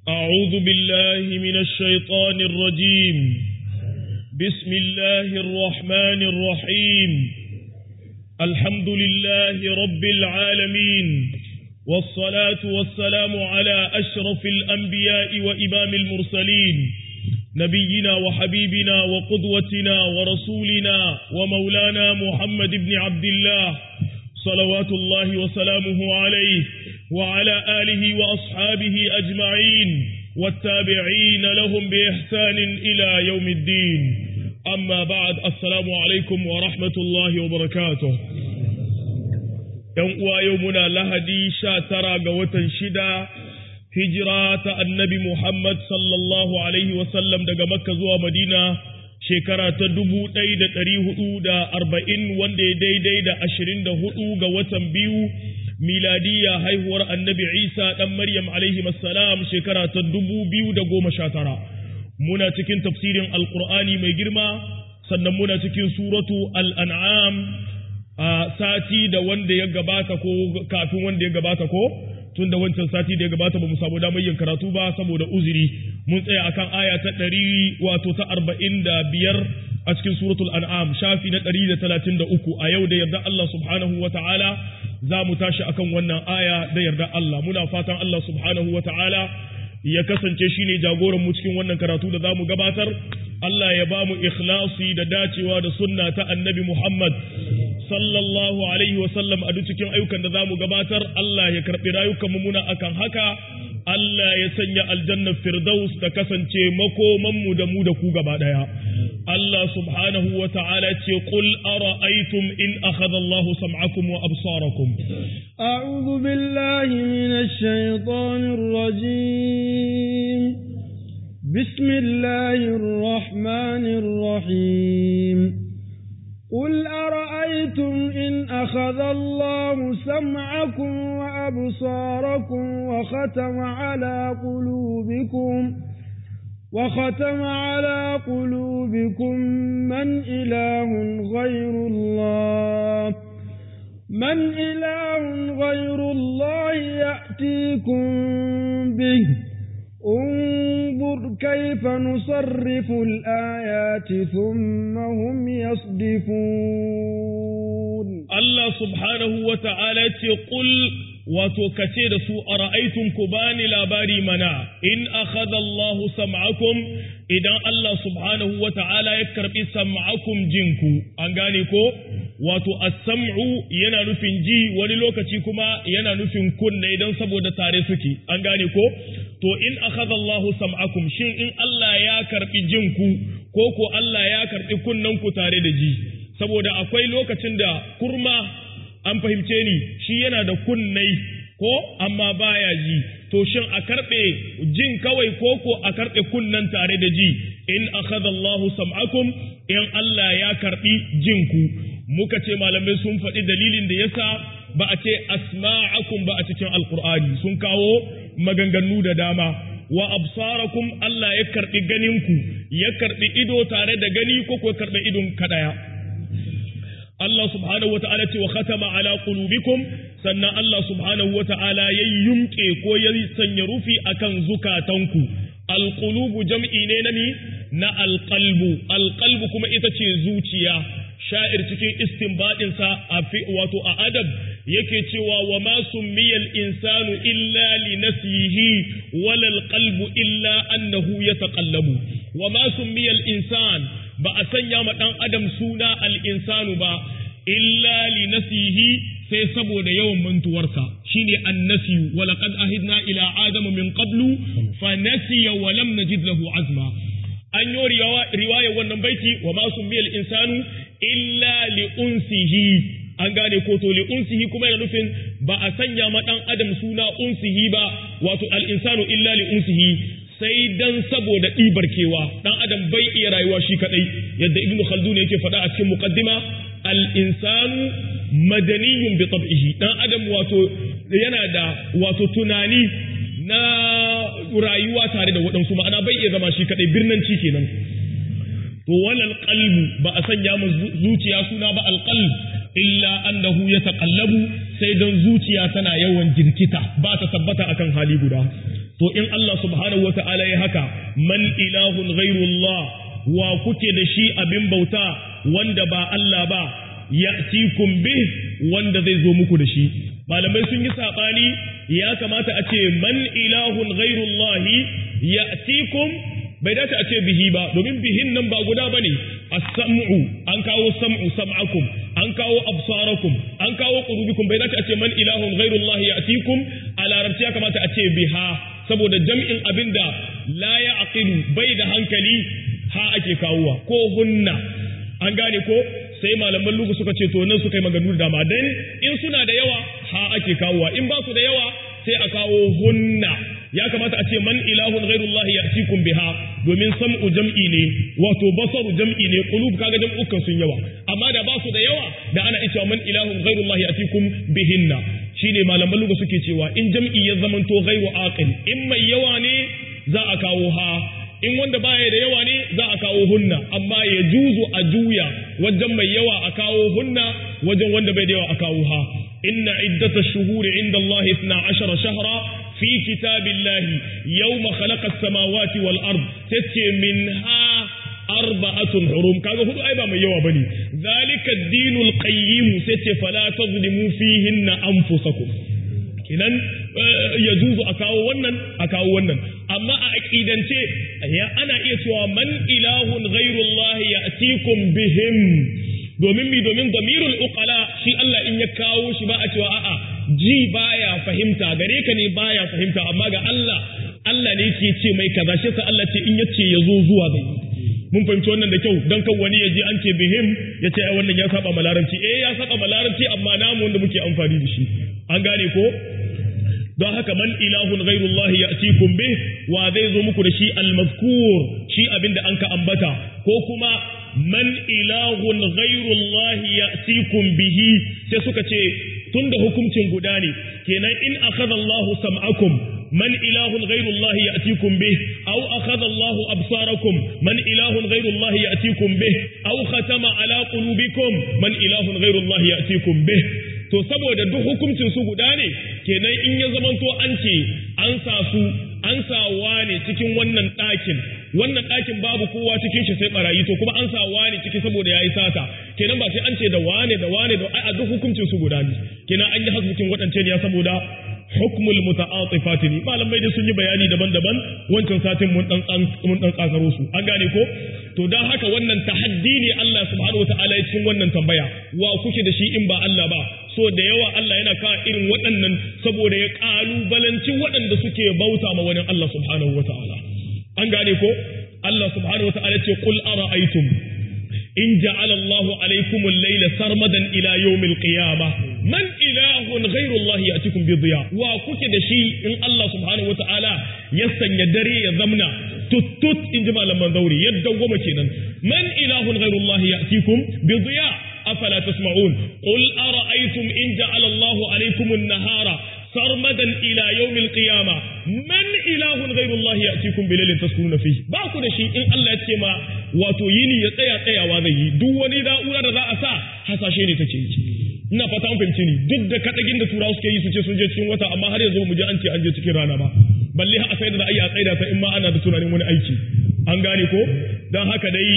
أعوذ بالله من الشيطان الرجيم بسم الله الرحمن الرحيم الحمد لله رب العالمين والصلاة والسلام على أشرف الأنبياء وإمام المرسلين نبينا وحبيبنا وقدوتنا ورسولنا ومولانا محمد بن عبد الله صلوات الله وسلامه عليه وعلى آله وأصحابه أجمعين والتابعين لهم بإحسان إلى يوم الدين أما بعد السلام عليكم ورحمة الله وبركاته uwa yau muna lahadi sha tara ga watan shida hijira ta annabi Muhammad sallallahu Alaihi wasallam daga Makka zuwa Madina shekara ta dubu ɗaya da ɗari hudu da arba'in wanda ya daidai da ashirin da hudu ga watan biyu miladiya haihuwar annabi Isa ɗan Maryam alaihi salam shekara ta dubu biyu da goma sha tara. Muna cikin tafsirin Alƙur'ani mai girma sannan muna cikin suratu al'an'am a sati da wanda ya gabata ko kafin wanda ya gabata ko tun da wancan sati da ya gabata ba mu samu damar yin karatu ba saboda uzuri mun tsaya akan aya ta ɗari wato ta arba'in da biyar a cikin suratul an'am shafi na ɗari da talatin da uku a yau da yarda Allah subhanahu wa ta'ala za mu tashi akan wannan aya da yarda Allah muna fatan Allah subhanahu wa ta'ala ya kasance shine jagoran mu cikin wannan karatu da za mu gabatar Allah ya ba mu ikhlasi da dacewa da sunna ta annabi Muhammad sallallahu alaihi wasallam a duk cikin ayyukan da za mu gabatar Allah ya karɓi rayukanmu muna akan haka Allah ya sanya aljannar firdaus ta kasance makomanmu da mu da ku gaba ɗaya Allah subhanahu wa ta'ala ce qul ara'aytum in akhadha Allah sam'akum wa absarakum a'udhu billahi minash shaitanir rajim bismillahir rahmanir rahim قل أرأيتم إن أخذ الله سمعكم وأبصاركم وختم على قلوبكم وختم على قلوبكم من إله غير الله من إله غير الله يأتيكم به انظر كيف نصرف الآيات ثم هم يصدفون الله سبحانه وتعالى قل wato kace da su a ra'aitun ku bani labari mana in akhadha Allahu sam'akum idan Allah subhanahu wa ta'ala ya karbi sam'akum jinku an gane ko wato as-sam'u yana nufin ji wani lokaci kuma yana nufin kunne idan saboda tare suke an gane ko to in akhadha Allahu sam'akum shin in Allah ya karbi jinku ko ko Allah ya karbi kunnen ku tare da ji saboda akwai lokacin da kurma an fahimce ni shi yana da kunnai ko amma baya ji to shin a karɓe jin kawai ko ko a karɓe kunnan tare da ji in akhadha Allahu sam'akum in Allah ya karɓi jinku muka ce malamai sun faɗi dalilin da yasa ba a ce asma'akum ba a cikin alqur'ani sun kawo maganganu da dama wa absarakum Allah ya karɓi ganinku ya karɓi ido tare da gani ko ko karɓe idon kadaya Allah subhanahu wata'ala ce wa khatama ala qulubikum sannan Allah subhanahu wata'ala ya yumke ko ya sanya rufi akan zukatanku alqulubu jam'i ne na ni na alqalbu alqalbu kuma ita ce zuciya sha'ir cikin istinbadin sa a wato a adab yake cewa wa ma summiyal insanu illa li nafsihi wala alqalbu illa annahu yataqallabu wa ma summiyal insan ba a sanya ma ɗan adam suna al'insanu ba, illa li nasihi sai saboda yawan mantuwarsa shi ne annasiyu, walaƙad ahidna ila Adamu min qablu fa nasiya wa lam najid lahu azma. An yi riwayar wannan baiti wa masu miyal insanu illa li unsihi an gane ko to li unsihi kuma yana nufin ba a sanya ma ɗan adam suna unsihi ba wato al-insanu illa li unsihi sai dan saboda ɗibar kewa ɗan adam bai iya rayuwa shi kaɗai yadda ibnu khaldun yake faɗa a cikin muqaddima al insanu madaniyun bi tab'ihi ɗan adam wato yana da wato tunani na rayuwa tare da waɗansu ma'ana bai iya zama shi kaɗai birnanci kenan to walal qalbu ba a sanya mu zuciya suna ba alqalb illa annahu yataqallabu sai dan zuciya tana yawan jirkita ba ta tabbata akan hali guda to in Allah subhanahu wa ta'ala ya haka man ilahun ghairullah wa kuke da shi abin bauta wanda ba Allah ba ya'tikum bih wanda zai zo muku da shi malamai sun yi sabani ya kamata a ce man ilahun ghairullahi ya'tikum bai dace a ce bihi ba domin bihin nan ba guda bane as-sam'u an kawo sam'u sam'akum an kawo absarakum an kawo qulubikum bai dace a ce man ilahun ghairullahi ya'tikum a larabci ya kamata a ce biha saboda jam'in abinda la ya'qilu bai da hankali ha ake kawowa ko hunna an gane ko sai malaman lugu suka ce to nan suka yi maganganu da dama dan in suna da yawa ha ake kawowa in ba su da yawa sai a kawo hunna ya kamata a ce man ilahun ghairullahi ya'tikum biha domin sam'u jam'i ne wato basaru jam'i ne qulub kaga jam'ukan sun yawa amma da ba su da yawa da ana cewa man ilahun ghairullahi ya'tikum bihinna shine malaman lugu suke cewa in jam'i ya zamanto ghairu aqil in mai yawa ne za a kawo ha in wanda baya da yawa ne za a kawo hunna amma ya juzu a juya wajen mai yawa a kawo hunna wajen wanda bai da yawa a kawo ha inna iddata shuhuri inda Allah 12 shahra fi kitabillahi yawma khalaqa as-samawati wal ard tace minha arba'atun hurum kaga hudu ai ba mai yawa bane zalika ad-dinul qayyim tace fala tazlimu fihinna anfusakum kinan ya juzu a kawo wannan a kawo wannan amma a aqidance ya ana iya cewa man ilahun ghairullahi ya'tikum bihim domin mi domin damirul uqala shi Allah in ya kawo shi ba a cewa a'a ji baya fahimta gare ka ne baya fahimta amma ga Allah Allah ne yake ce mai kaza shi sa Allah ce in yace ya zo zuwa ga mun fahimci wannan da kyau dan kan wani ya je an ce bihim ya ce wannan ya saba malaranci eh ya saba malaranci amma namu wanda muke amfani da shi an gane ko don haka man ilahun ghairullahi ya'tikum bih wa zai zo muku da shi al-mazkur shi abinda an ka ambata ko kuma man ilahun ghairullahi ya'tikum bihi sai suka ce tunda hukuncin guda ne kenan in akhadha Allahu sam'akum من إله غير الله يأتيكم به أو أخذ الله أبصاركم من إله غير الله يأتيكم به أو ختم على قلوبكم من إله غير الله يأتيكم به to saboda duk hukuncin su guda ne kenan in ya zamanto an ce an sa su an sa wane cikin wannan ɗakin wannan ɗakin babu kowa cikin shi sai barayi to kuma an sa wane ciki saboda yayi sata kenan ba sai an ce da wane da wane da a duk hukuncin su guda ne kenan an yi hasbukin waɗance ne ya saboda hukmul muta'atifat ne malamai da sun yi bayani daban-daban wancan satin mun dan mun dan tsakaro su an gane ko to dan haka wannan tahaddi ne Allah subhanahu wataala ya cikin wannan tambaya wa kuke da shi in ba Allah ba so da yawa Allah yana kawo irin waɗannan saboda ya kalubalanci waɗanda suke bauta ma wani Allah subhanahu wataala an gane ko Allah subhanahu wataala ce qul ara'aytum in ja'ala Allahu alaykum al-layla sarmadan ila yawm al-qiyamah man ilahun ghairu Allah ya'tikum bi dhiya wa kuke da shi in Allah subhanahu wata'ala ya sanya dare ya zamna tuttut in ji malaman zauri yadda goma kenan man ilahun ghairu Allah ya'tikum bi dhiya afala tasma'un qul ara'aytum in ja'ala Allahu alaykum an-nahara sarmadan ila yawm al-qiyamah man ilahun ghairu Allah ya'tikum bi laylin taskununa fihi ba ku da shi in Allah ya ce ma wato yini ya tsaya tsayawa zai yi duk wani na'ura da za a sa hasashe ne take yi ina fata an fahimci ni duk da kadagin da turawa suke yi su ce sun je cikin wata amma har yanzu mu je an ce an je cikin rana ba balle a sai da za a yi a tsaida ta in ma ana da tunanin wani aiki an gane ko dan haka dai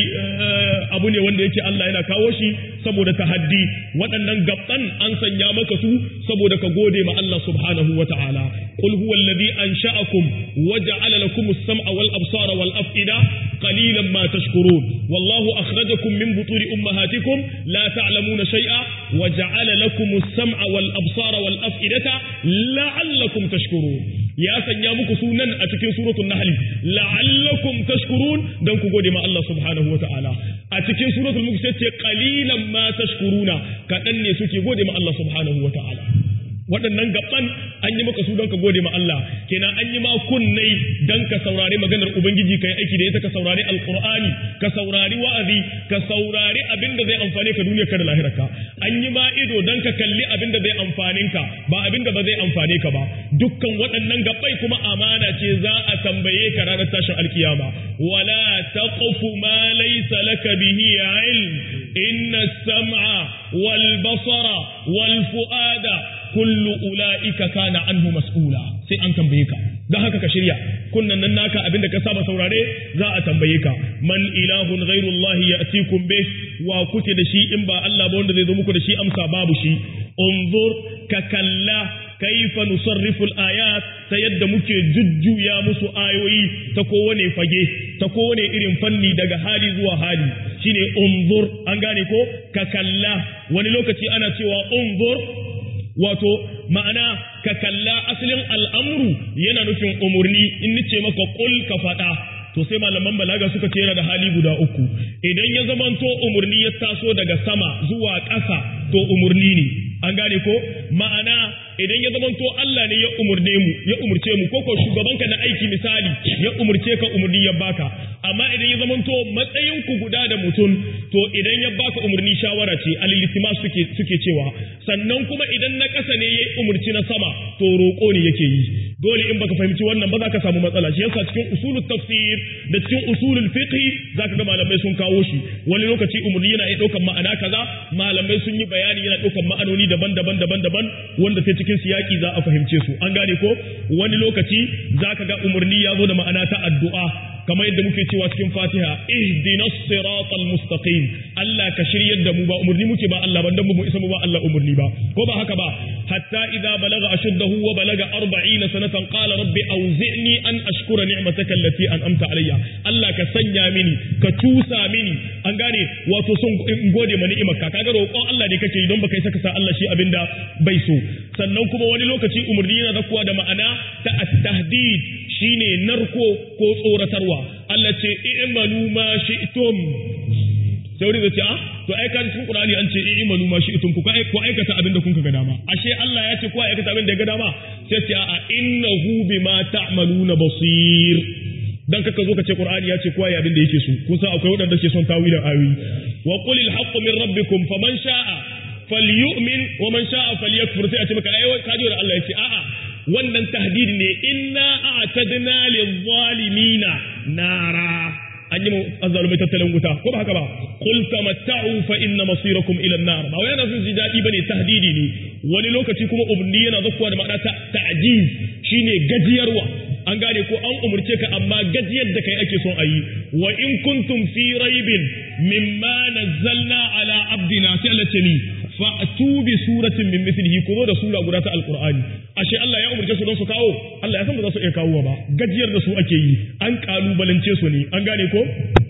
abu ne wanda yake Allah yana kawo shi saboda tahaddi waɗannan gabban an sanya maka su saboda ka gode ma Allah subhanahu wa ta'ala qul huwa alladhi ansha'akum wa ja'ala lakum as-sam'a wal absara wal af'ida qalilan ma tashkurun wallahu akhrajakum min butuni ummahatikum la ta'lamuna shay'a wa ja'ala lakum as-sam'a wal absara wal af'idata la'allakum tashkurun ya sanya muku sunan a cikin suratul nahl la'allakum tashkurun dan ku gode ma Allah subhanahu wa ta'ala a cikin suratul mulk sai ce qalilan ma tashkuruna kadan ne suke gode ma Allah subhanahu wa ta'ala waɗannan gaban an yi maka su don ka gode ma Allah kenan an yi ma kunnai don ka saurari maganar ubangiji ka yi aiki da ita ka saurari alqur'ani ka saurari wa'azi ka saurari abin da zai amfane ka duniya ka da lahirarka an yi ma ido don ka kalli abin da zai amfanin ka ba abin da ba zai amfane ka ba dukkan waɗannan gabai kuma amana ce za a tambaye ka ranar tashin alkiyama wala taqfu ma laysa laka bihi ilm inna as-sam'a wal basara wal fu'ada kullu ula'ika kana anhu mas'ula sai an tambaye ka don haka ka shirya kunnan nan naka abinda ka saba saurare za a tambaye ka man ilahun ghairullahi ya'tikum bih wa kuke da shi in ba Allah ba wanda zai zo muku da shi amsa babu shi unzur ka kalla kaifa nusarrifu al-ayat ta yadda muke jujjuya musu ayoyi ta kowane fage ta kowane irin fanni daga hali zuwa hali shine unzur an gane ko ka kalla wani lokaci ana cewa unzur wato ma'ana ka kalla asalin al'amru yana nufin umurni in nace maka kul ka faɗa to sai malaman balaga suka ce yana da hali guda uku idan ya zamanto umurni ya taso daga sama zuwa ƙasa to umurni ne an gane ko ma'ana idan ya zamanto Allah ne ya umurne mu ya umurce mu ko ko shugabanka na aiki misali ya umurce ka umurni ya baka amma idan ya zamanto matsayin ku guda da mutum to idan ya baka umurni shawara ce al-iltima suke suke cewa sannan kuma idan na ƙasa ne ya umurci na sama to roƙo ne yake yi dole in baka fahimci wannan ba za ka samu matsala shi yasa cikin usulul tafsir da cikin usulul fiqh zaka ga malamai sun kawo shi wani lokaci umurni yana iya ɗaukar ma'ana kaza malamai sun yi bayani yana ɗaukar ma'anoni daban-daban daban-daban wanda sai cikin siyaki za a fahimce su an gane ko wani lokaci zaka ga umurni ya zo da ma'ana ta addu'a kamar yadda muke cewa cikin Fatiha ihdinas siratal mustaqim Allah ka shiryar da mu ba umurni muke ba Allah ban dan mu isa mu ba Allah umurni ba ko ba haka ba hatta idza balaga ashuddahu wa balaga 40 sanatan qala rabbi awzi'ni an ashkura ni'mataka allati an'amta alayya Allah ka sanya mini ka tusa mini an gane wato son in gode ma ni'imarka kaga roƙon Allah ne kake yi don baka saka sa Allah shi abinda bai so sannan kuma wani lokaci umurni yana zakuwa da ma'ana ta at-tahdid shine narko ko tsoratarwa Allah ce i'malu ma shi'tum sai wani zai ce a to ai kan cikin Qur'ani an ce i'malu ma shi'tum ku ku aikata abin da kun ga dama ashe Allah ya ce ku aikata abin da ya ga dama sai ce a innahu bima ta'maluna basir dan kaka zo ka ce Qur'ani ya ce kowa ya abin da yake so kun san akwai wadanda ke son tawilin ayoyi wa qulil haqqu min rabbikum faman sha'a falyu'min wa man sha'a falyakfur sai a ce maka ai kaji da Allah ya ce a'a wannan tahdid ne inna a'tadna lil-zalimina nara an yi azzalumai tattalin wuta ko ba haka ba qul tamatta'u fa inna masirakum ila an-nar ba wai yana son ji dadi bane tahdidi ne wani lokaci kuma umurni yana zakkuwa da ma'ana ta'jiz shine gajiyarwa an gane ko an umurce ka amma gajiyar da kai ake son a yi wa in kuntum fi raibin mimma nazzalna ala abdina sai Allah ce ni fa'tu bi suratin min mithlihi ko zo da sura guda ta alqur'ani ashe Allah ya umurce su don su kawo Allah ya san ba za su iya kawo ba gajiyar da su ake yi an kalubalance su ne an gane ko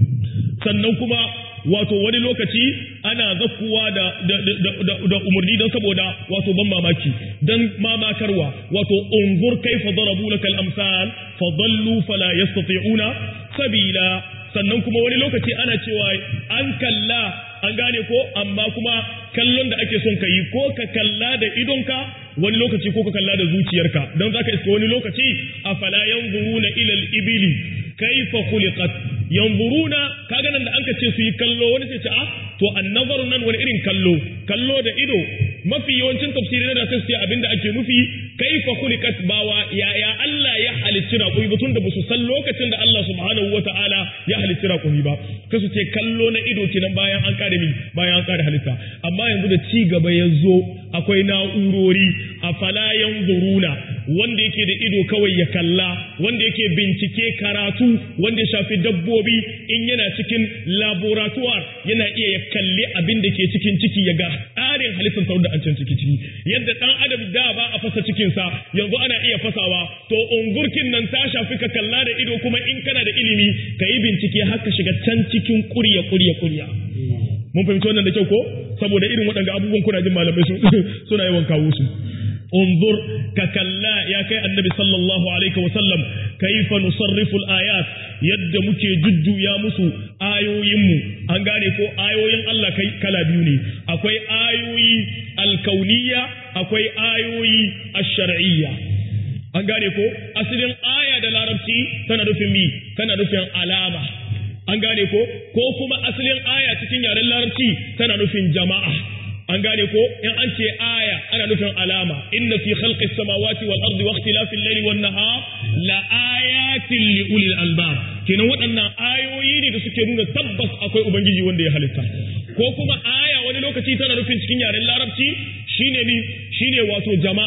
sannan kuma wato wani lokaci ana zakkuwa da, da, da, da, da umarni don saboda wato ban mamaki don mamakarwa wato unzur kaifa darabu lakal amsal fa dallu fala yastati'una sabila sannan kuma wani lokaci ana cewa an kalla an gane ko amma kuma kallon da ake son ka yi ko ka kalla da idonka wani lokaci ko ka kalla da zuciyarka don zaka iska wani lokaci afala yanzuruna ila al-ibili kaifa khuliqat yanzuruna kaga nan da an ka ce su yi kallo wani sai ce a to annazaru nan wani irin kallo kallo da ido mafi yawancin tafsirin da sai su ce abinda ake nufi kaifa khuliqat bawa ya ya Allah ya halicci raƙumi ba tunda ba su san lokacin da Allah subhanahu wata'ala ya halicci raƙumi ba sai su ce kallo na ido kenan bayan an kare mi bayan an kare halitta amma yanzu da ci gaba ya zo akwai na'urori a fala yanzuruna wanda yake da ido kawai ya kalla wanda yake bincike karatu wanda ya shafi dabbobi in yana cikin laboratoire yana iya ya kalli abin da ke cikin ciki ya ga tsarin halittar sauran da an can ciki ciki yadda dan adam da ba a fasa cikinsa yanzu ana iya fasawa to ungurkin nan ta shafi ka kalla da ido kuma in kana da ilimi ka yi bincike har ka shiga can cikin kurya kurya kurya mun fahimci wannan da kyau ko saboda irin waɗanda abubuwan kuna jin malamai suna yawan kawo su انظر ككلا يا كي النبي صلى الله عليه وسلم كيف نصرف الآيات يد مكي جد يا مسو آيو يمو أنغاني كو آيو ين الله كي كلا بيوني أكوي آيوي الكونية أكوي آيوي الشرعية أنغاني كو أسلين آية دلاربتي تنرفين مي تنرفين علامة an gane ko ko kuma asalin aya cikin yaren larabci tana nufin jama'a an gane ko in an ce aya ana nufin alama inna fi khalqi samawati wal ardi wa ikhtilafi al-layli wan nahar la ayatin li ulil albab kenan waɗannan ayoyi ne da suke nuna tabbas akwai ubangiji wanda ya halitta ko kuma aya wani lokaci tana nufin cikin yaren larabci shine ni shine wato jama'a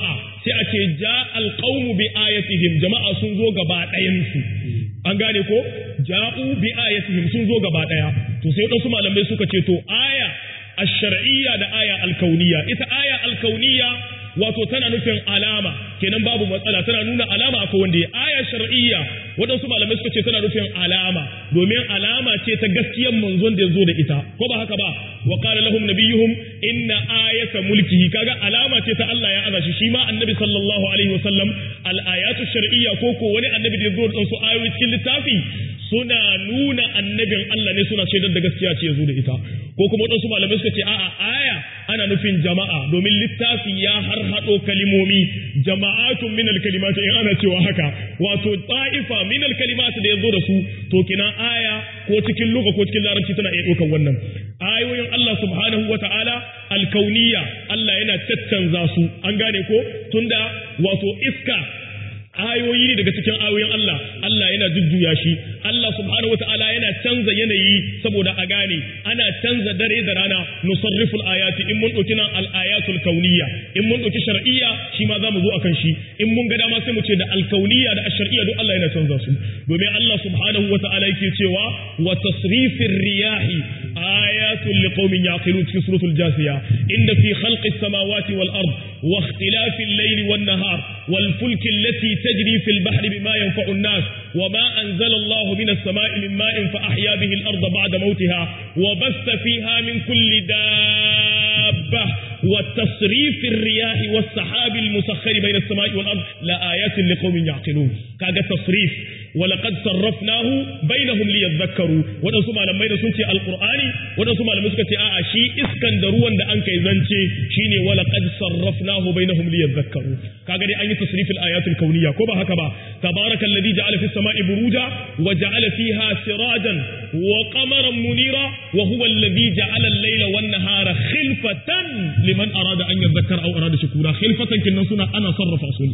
sai a ce ja alqaumu bi ayatihim jama'a sun zo gaba ɗayan su an gane ko ja'u bi ayatihim sun zo gaba ɗaya to sai wasu malamai suka ce to aya ash-shar'iyya da aya al-kauniyya ita aya al-kauniyya wato tana nufin alama kenan babu matsala tana nuna alama akwai wanda ya aya shar'iyya waɗansu malamai suka ce tana nufin alama domin alama ce ta gaskiyar manzon da ya zo da ita ko ba haka ba wa qala lahum nabiyuhum inna ayata mulkihi kaga alama ce ta Allah ya aza shi shi ma annabi sallallahu alaihi wasallam al ayatu shar'iyya ko ko wani annabi da ya zo da su ayoyi cikin littafi suna nuna annabin Allah ne suna shaidar da gaskiya ce ya zo da ita ko kuma waɗansu malamai suka ce a'a aya ana nufin jama'a domin littafi ya har haɗo kalimomi jama'atun min kalimati in ana cewa haka wato ta'ifa min kalimati da ya zo da su to kina aya ko cikin luga ko cikin larabci tana iya ɗaukar wannan ayoyin Allah subhanahu wa ta'ala alkauniya Allah yana caccanza su an gane ko tunda wato iska ayoyi ne daga cikin ayoyin Allah Allah yana jujjuya shi Allah subhanahu wataala yana canza yanayi saboda a gane ana canza dare da rana nusarriful ayati in mun dauki nan al ayatul kauniyya in mun dauki shar'iyya shi ma zamu zo akan shi in mun ga dama sai mu ce da al kauniyya da shar'iyya duk Allah yana canza su domin Allah subhanahu wataala yake cewa wa tasrifir riyahi ayatul liqaumin yaqilun cikin suratul jasiya inda fi khalqis samawati wal ard wa ikhtilafil layli wan nahar wal fulki allati تجري في البحر بما ينفع الناس وما أنزل الله من السماء من ماء فأحيا به الأرض بعد موتها وبث فيها من كل دابة وتصريف الرياح والسحاب المسخر بين السماء والأرض لآيات لقوم يعقلون كاجا تصريف ولقد صرفناه بينهم ليذكروا wadansu malamai da sun ce alqur'ani wadansu malamai suka ce a'a shi iskan da ruwan da an kai zance shine walaqad sarrafnahu bainahum liyadhakkaru kaga dai an yi tasrifil ayatul kauniyya ko ba haka ba tabarakallazi ja'ala fis sama'i buruja wa ja'ala fiha sirajan wa qamaran munira wa huwa alladhi ja'ala al-layla wan nahara khilfatan liman arada an yadhakkara aw arada shukura khilfatan kinnan suna ana sarrafa su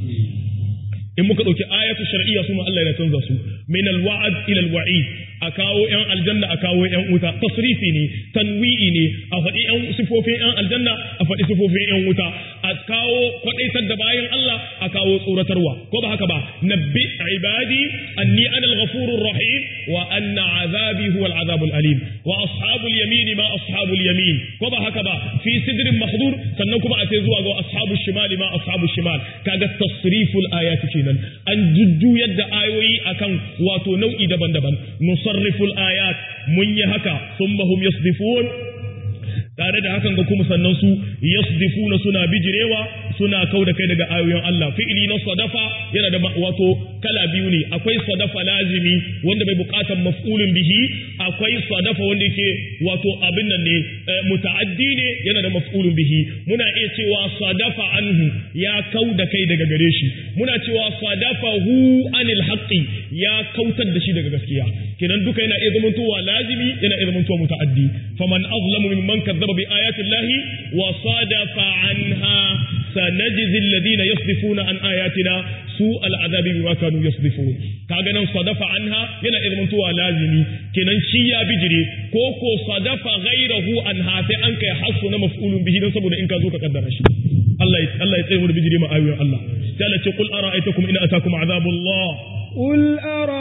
in muka ɗauki ayatu shar'iyya suna Allah ya canza su min alwa'd ila alwa'id a kawo yan aljanna a kawo yan wuta tasrifi ne tanwi'i ne a faɗi yan sifofin yan aljanna a faɗi sifofin yan wuta a kawo kwadaitar da bayan Allah a kawo tsoratarwa ko ba haka ba nabbi ibadi anni ana al-ghafurur rahim wa anna azabi huwa al-azab al-alim wa ashabul yamin ma ashabul yamin ko ba haka ba fi sidrin mahdur sannan kuma a sai zuwa ga ashabul shimali ma ashabul shimal kaga tasriful ayati kenan an jujjuyar da ayoyi akan wato nau'i daban-daban nusarriful ayat mun yi haka thumma hum yasdifun tare da hakan ga kuma sannan su yasdifuna suna bijirewa suna kau da kai daga ayoyin Allah fi'ili na sadafa yana da wato kala biyu ne akwai sadafa lazimi wanda bai bukatan maf'ulun bihi akwai sadafa wanda yake wato abin nan ne muta'addi ne yana da maf'ulun bihi muna iya cewa sadafa anhu ya kau da kai daga gare shi muna cewa sadafa hu anil haqqi ya kautar da shi daga gaskiya kenan duka yana iya zamantowa lazimi yana iya zamantowa muta'addi faman azlamu mimman kadzaba bi ayati llahi wa sadafa anha sanajzi alladhina yasdifuna an ayatina su al'azabi bima kanu yasdifun kaga nan sadafa anha yana iya zamantowa lazimi kenan shi ya bijire ko ko sadafa ghairahu anha sai an kai hasu na maf'ulun bihi dan saboda in ka zo ka kaddara shi Allah Allah ya tsaye mu da bijire ma ayoyin Allah sai Allah ce qul ara'aytakum in atakum azabullah قل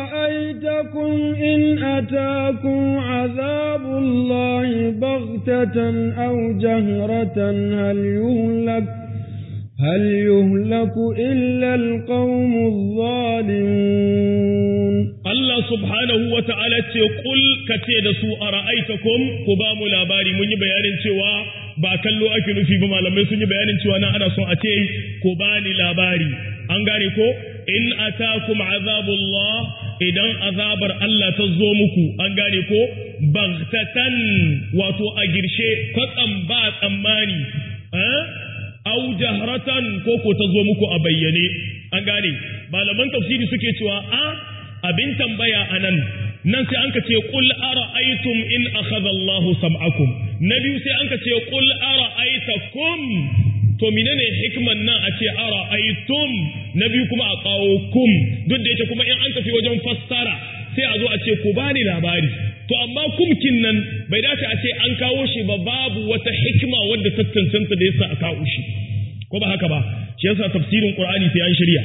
أرأيتكم إن أتاكم عذاب الله بغتة أو جهرة هل يهلك هل يهلك إلا القوم الظالمون الله سبحانه وتعالى قل كتيد سوء أرأيتكم كبام لاباري من بيان سوى ba kallo ake nufi ba malamai sun yi bayanin cewa na ana son a ce ku bani labari an gane ko in atakum azabullah idan azabar Allah ta zo muku an gane ko bagtatan wato a girshe kwatsam ba tsammani au jahratan ko ko ta zo muku a bayyane an gane malaman tafsiri suke cewa a abin tambaya anan nan sai an ka ce qul ara'aytum in akhadha Allah sam'akum na biyu sai an ka ce qul ara'aytakum to menene hikman nan a ce ara'aytum na biyu kuma a kawo kum duk da yake kuma in an tafi wajen fassara sai a zo a ce ku bani labari to amma kumkin nan bai dace a ce an kawo shi ba babu wata hikima wadda ta cancanta da yasa a kawo shi ko ba haka ba shi yasa tafsirin qur'ani sai an shirya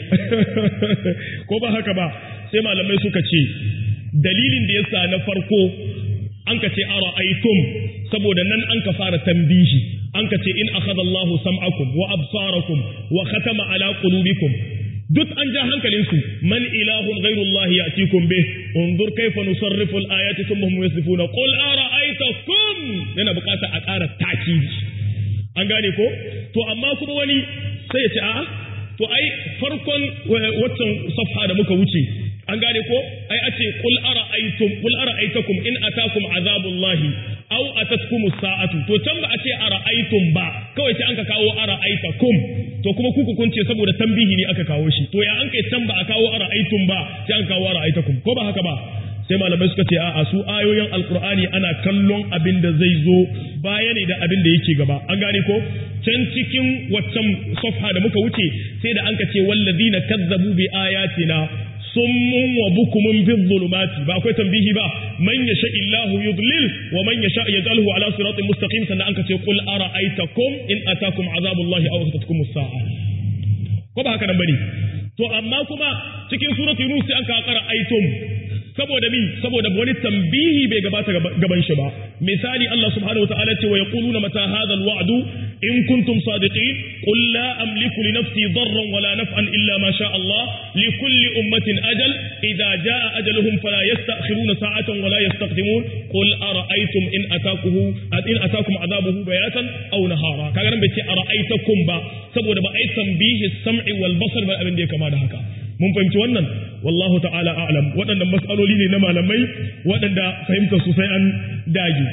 ko ba haka ba sai malamai suka ce dalilin da yasa na farko an ka ce ara'aytum saboda nan an ka fara tambihi an ka ce in akhadha Allahu sam'akum wa absarakum wa khatama ala qulubikum duk an ja hankalinsu man ilahun ghairullahi ya'tikum bih unzur kayfa nusarrifu al-ayati thumma hum yasrifuna qul ara'aytakum yana bukata a ƙara takidi an gane ko to amma kuma wani sai ya ce a'a to ai farkon waccan safha da muka wuce an gane ko ai a ce qul ara'aytum qul ara'aytakum in atakum azabullahi aw atatkum sa'atu to can ba a ce ara'aytum ba kawai sai an ka kawo ara'aytakum to kuma kuku kun ce saboda tambihi ne aka kawo shi to ya an kai can ba a kawo ara'aytum ba sai an kawo ara'aytakum ko ba haka ba sai malamai suka ce a'a su ayoyin alkur'ani ana kallon abin da zai zo baya ne da abin da yake gaba an gane ko can cikin waccan safha da muka wuce sai da an ka ce wallazina kazzabu bi ayatina summun wa bukumun fi zulumati ba akwai tambihi ba man yasha illahu yudlil wa man yasha yaj'alhu ala siratin mustaqim sannan an ka ce qul ara'aytakum in atakum azabullahi aw atatkum as-sa'a ko ba haka nan bane to amma kuma cikin suratul yunus sai an ka qara aitum saboda mi saboda wani tambihi bai gabata gaban shi ba misali Allah subhanahu wa ta'ala ce wa yaquluna mata hadha alwa'du in kuntum sadiqin qul la amliku li nafsi darran wala naf'an illa ma sha Allah li kulli ummatin ajal idha jaa ajaluhum fala yasta'khiruna sa'atan wala yastaqdimun qul ara'aytum in atakuhu in atakum adabuhu bayatan aw nahara kaga nan bai ce ara'aytakum ba saboda ba ai tambihi sam'i wal basar ba abin da ya kama da haka mun fahimci wannan wallahu ta'ala a'lam waɗannan mas'aloli ne na malamai waɗanda fahimtar su sai an dage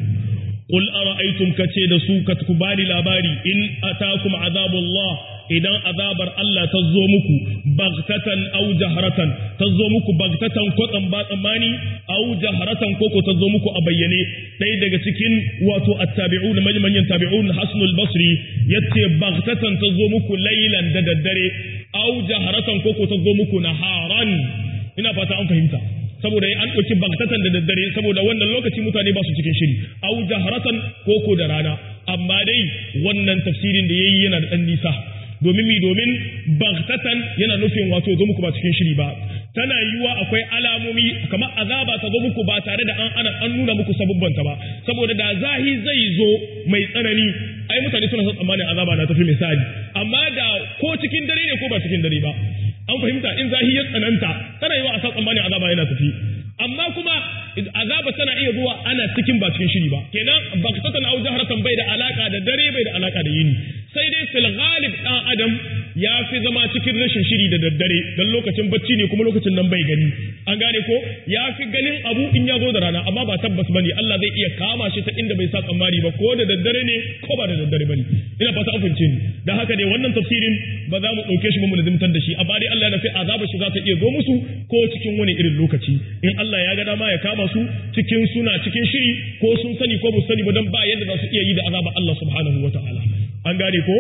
qul ara'aytum kace da su ka ku bani labari in atakum azabullah idan azabar Allah ta zo muku bagtatan aw jahratan ta zo muku bagtatan ko ba tsammani aw jahratan ko ko ta zo muku a bayyane ɗaya daga cikin wato attabi'un manyan tabi'un hasnul basri yace bagtatan ta zo muku laylan da daddare aw jaharatan koko ta zo muku naharan ina fata an fahimta saboda an ɗauki bagtatan da daddare saboda wannan lokaci mutane ba su cikin shiri aw jaharatan koko da rana amma dai wannan tafsirin da yayi yana da ɗan nisa domin mi domin bagtatan yana nufin wato zo muku ba cikin shiri ba tana yiwuwa akwai alamomi kamar azaba ta zo muku ba tare da an ana an nuna muku sabubbanta ba saboda da zahi zai zo mai tsanani ai mutane suna son tsammanin azaba na tafi misali amma da ko cikin dare ne ko ba cikin dare ba an fahimta in zahi ya tsananta tana yiwuwa a sa tsammanin azaba yana tafi amma kuma azaba tana iya zuwa ana cikin ba cikin shiri ba kenan baktatan au jaharatan bai da alaka da dare bai da alaka da yini sai dai fil ghalib dan adam ya fi zama cikin rashin shiri da daddare dan lokacin bacci ne kuma lokacin nan bai gani an gane ko ya fi ganin abu in ya zo da rana amma ba tabbas bane Allah zai iya kama shi ta inda bai sa tsammani ba ko da daddare ne ko ba da daddare bane ina fata an fahimce ni dan haka dai wannan tafsirin ba za mu dauke shi mu lazimtar da shi amma dai Allah ya fi azaba shi za ta iya zo musu ko cikin wani irin lokaci in Allah ya ga dama ya kama su cikin suna cikin shiri ko sun sani ko ba sani ba dan ba yadda za su iya yi da azaba Allah subhanahu wataala an gane ko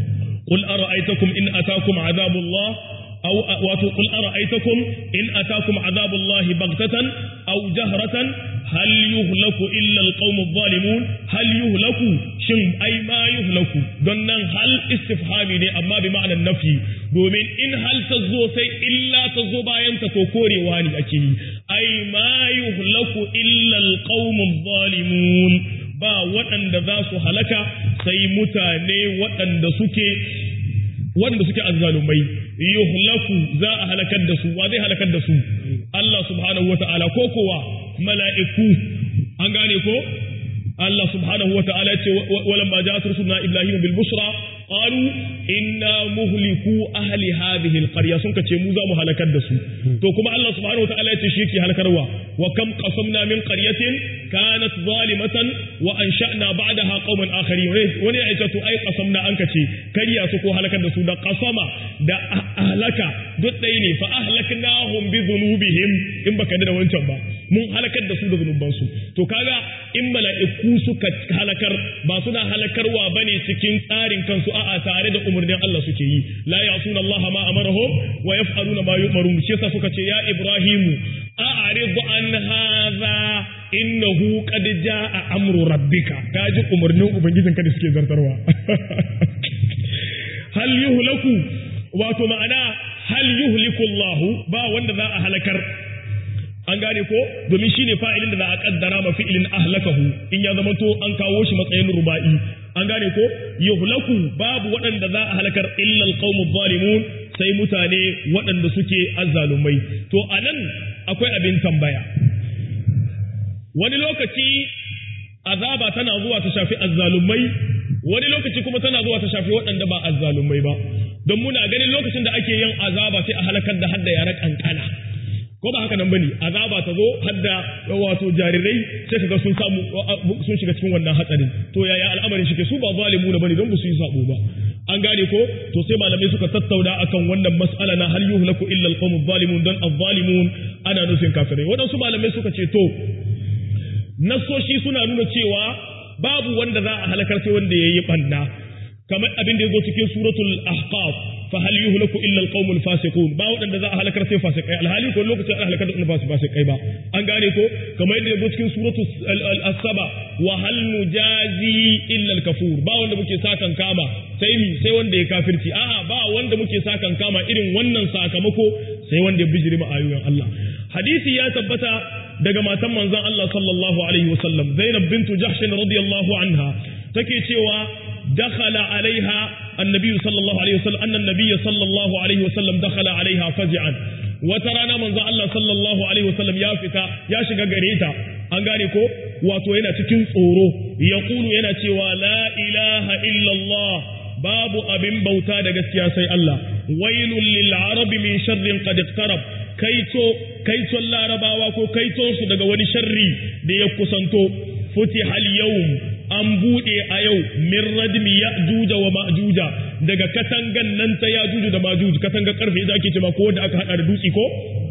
qul ara'aytakum in atakum azabullah aw wato qul ara'aytakum in atakum azabullahi baghtatan aw jahratan hal yuhlaku illa alqawmu adh-dhalimun hal yuhlaku shin ai ma yuhlaku don nan hal istifhami ne amma bi ma'anar nafi domin in hal ta zo sai illa ta zo bayan ta to korewa ne ake yi ai ma yuhlaku illa alqawmu adh-dhalimun ba waɗanda za su halaka sai mutane waɗanda suke waɗanda suke azzalumai yuhlaku za a halakar da su wa zai halakar da su Allah subhanahu wata'ala ko kowa mala'iku an gane ko Allah subhanahu wata'ala ce walan ma ja'at rusuluna ibrahim bil bushra qalu inna muhliku ahli hadhihi al qarya sun kace mu za mu halakar da su to kuma Allah subhanahu wata'ala ya ce shi yake halakarwa wa kam qasamna min qaryatin kanat zalimatan wa ansha'na ba'daha qauman akharin wani ya ce to ai qasamna an kace kariya su ko halakar da su da qasama da ahlaka duk ɗaya ne fa ahlaknahum bi dhunubihim in baka da wancan ba mun halakar da su da zunubansu to kaga in mala'iku suka halakar ba suna halakarwa bane cikin tsarin kansu a'a tare da umarnin Allah suke yi la ya'suna Allah ma amarahum wa yaf'aluna ma yu'marun shi yasa suka ce ya Ibrahimu a'rid an hadha innahu qad jaa amru rabbika kaji umarnin ubangijinka da suke zartarwa hal yuhlaku wato ma'ana hal yuhliku Allah ba wanda za a halakar an gane ko domin shine fa'ilin da za a kaddara ma fi'ilin ahlakahu in ya zama to an kawo shi matsayin ruba'i an gane ko yuhlaku babu waɗanda za a halakar illa alqawmu zalimun sai mutane waɗanda suke azzalumai to anan akwai abin tambaya wani lokaci azaba tana zuwa ta shafi azzalumai wani lokaci kuma tana zuwa ta shafi waɗanda ba azzalumai ba don muna ganin lokacin da ake yin azaba sai a halakar da hadda yara kankana ko ba haka nan bane azaba ta zo hadda wato jarirai sai kaga sun samu sun shiga cikin wannan hatsarin to yaya al'amarin shi ke su ba zalimu ne bane don ba su yi sabo ba an gane ko to sai malamai suka tattauna akan wannan mas'ala na hal yuhlaku illa al-qawmu zalimun dan az-zalimun ana nufin kafirai wadansu malamai suka ce to nasoshi suna nuna cewa babu wanda za a halakar sai wanda yayi banna kamar abin da yazo cikin suratul ahqaf fa hal yuhlaku illa alqaumul fasiqun ba wadanda za a halakar sai fasikai alhali ko lokacin an halakar da ba su fasikai ba an gane ko kamar yadda yazo cikin suratul as-saba wa hal nujazi illa al-kafur ba wanda muke sakan kama sai mi sai wanda ya kafirci a'a ba wanda muke sakan kama irin wannan sakamako sai wanda ya bijiri ma ayoyin Allah hadisi ya tabbata daga matan manzon Allah sallallahu alaihi wasallam Zainab bintu Jahsh radiyallahu anha take cewa dakhala alaiha annabi sallallahu alaihi wasallam annan nabiy sallallahu alaihi wasallam dakhala alaiha faj'an wata rana manzon Allah sallallahu alaihi wasallam ya fita ya shiga gare ta an gane ko wato yana cikin tsoro yaqulu yana cewa la ilaha illallah babu abin bauta da gaskiya sai Allah wailul lil arabi min sharrin qad iqtarab kaito kaiton larabawa ko kaiton su daga wani sharri da ya kusanto futiha al yawm an bude a yau min radmi ya'juja wa ma'juja daga katangan nan ta ya'juju da ma'juj katanga karfe da ake cewa ko wanda aka hada da dutsi ko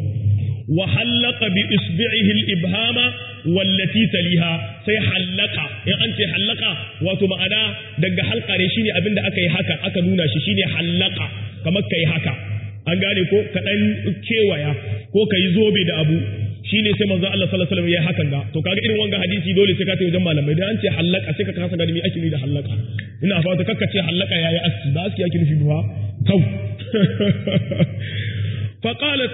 wa hallaka bi isbi'ihi al-ibhama wallati taliha sai hallaka in an ce hallaka wato ma'ana daga halka ne shine abin da aka yi haka aka nuna shi shine hallaka kamar kai haka an gane ko ka dan kewaya ko ka yi zobe da abu shine sai manzo Allah sallallahu alaihi wasallam ya hakan ga to kaga irin wanga hadisi dole sai ka tafi wajen malamai dan an ce hallaka sai ka kasa gani me ake nufi da hallaka ina fata kakka ce hallaka yayi aski ba aski ake nufi ba kau faqalat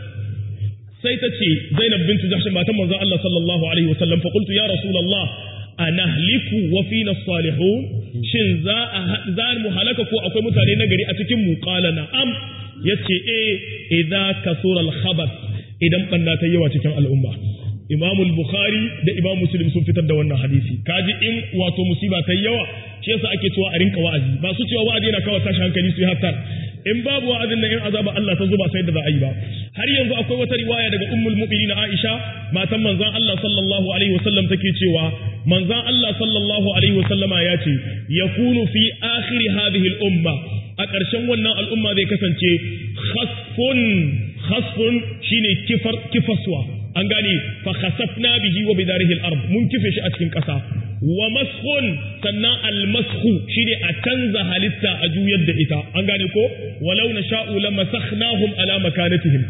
sai ta ce Zainab bintu Jahsh matan manzon Allah sallallahu alaihi wasallam fa qultu ya rasulullah anahliku wa fina salihun shin za za mu halaka ko akwai mutane na gari a cikin mu qala na'am yace eh idza kasura al-khabath idan banna ta yawa cikin al'umma Imam al-Bukhari da Imam Muslim sun fitar da wannan hadisi kaji in wato musiba ta yawa shi yasa ake cewa a rinka wa'azi ba su cewa wa'azi yana kawo tashi hankali su yi hatta in babu wa'azin nan in azaba Allah ta zuba sai da za a yi ba har yanzu akwai wata riwaya daga ummul mu'minin Aisha matan manzon Allah sallallahu alaihi wasallam take cewa manzon Allah sallallahu alaihi wasallama ya ce yakunu fi akhir hadhihi al-umma a ƙarshen wannan al'umma zai kasance khasfun khasfun shine kifar kifaswa an gane fa khasafna bihi wa bidarihi al-ard mun kife shi a cikin ƙasa wa maskhun sannan al-maskhu shine a canza halitta a juyar da ita an gane ko walau nasha'u lamasakhnahum ala makanatihim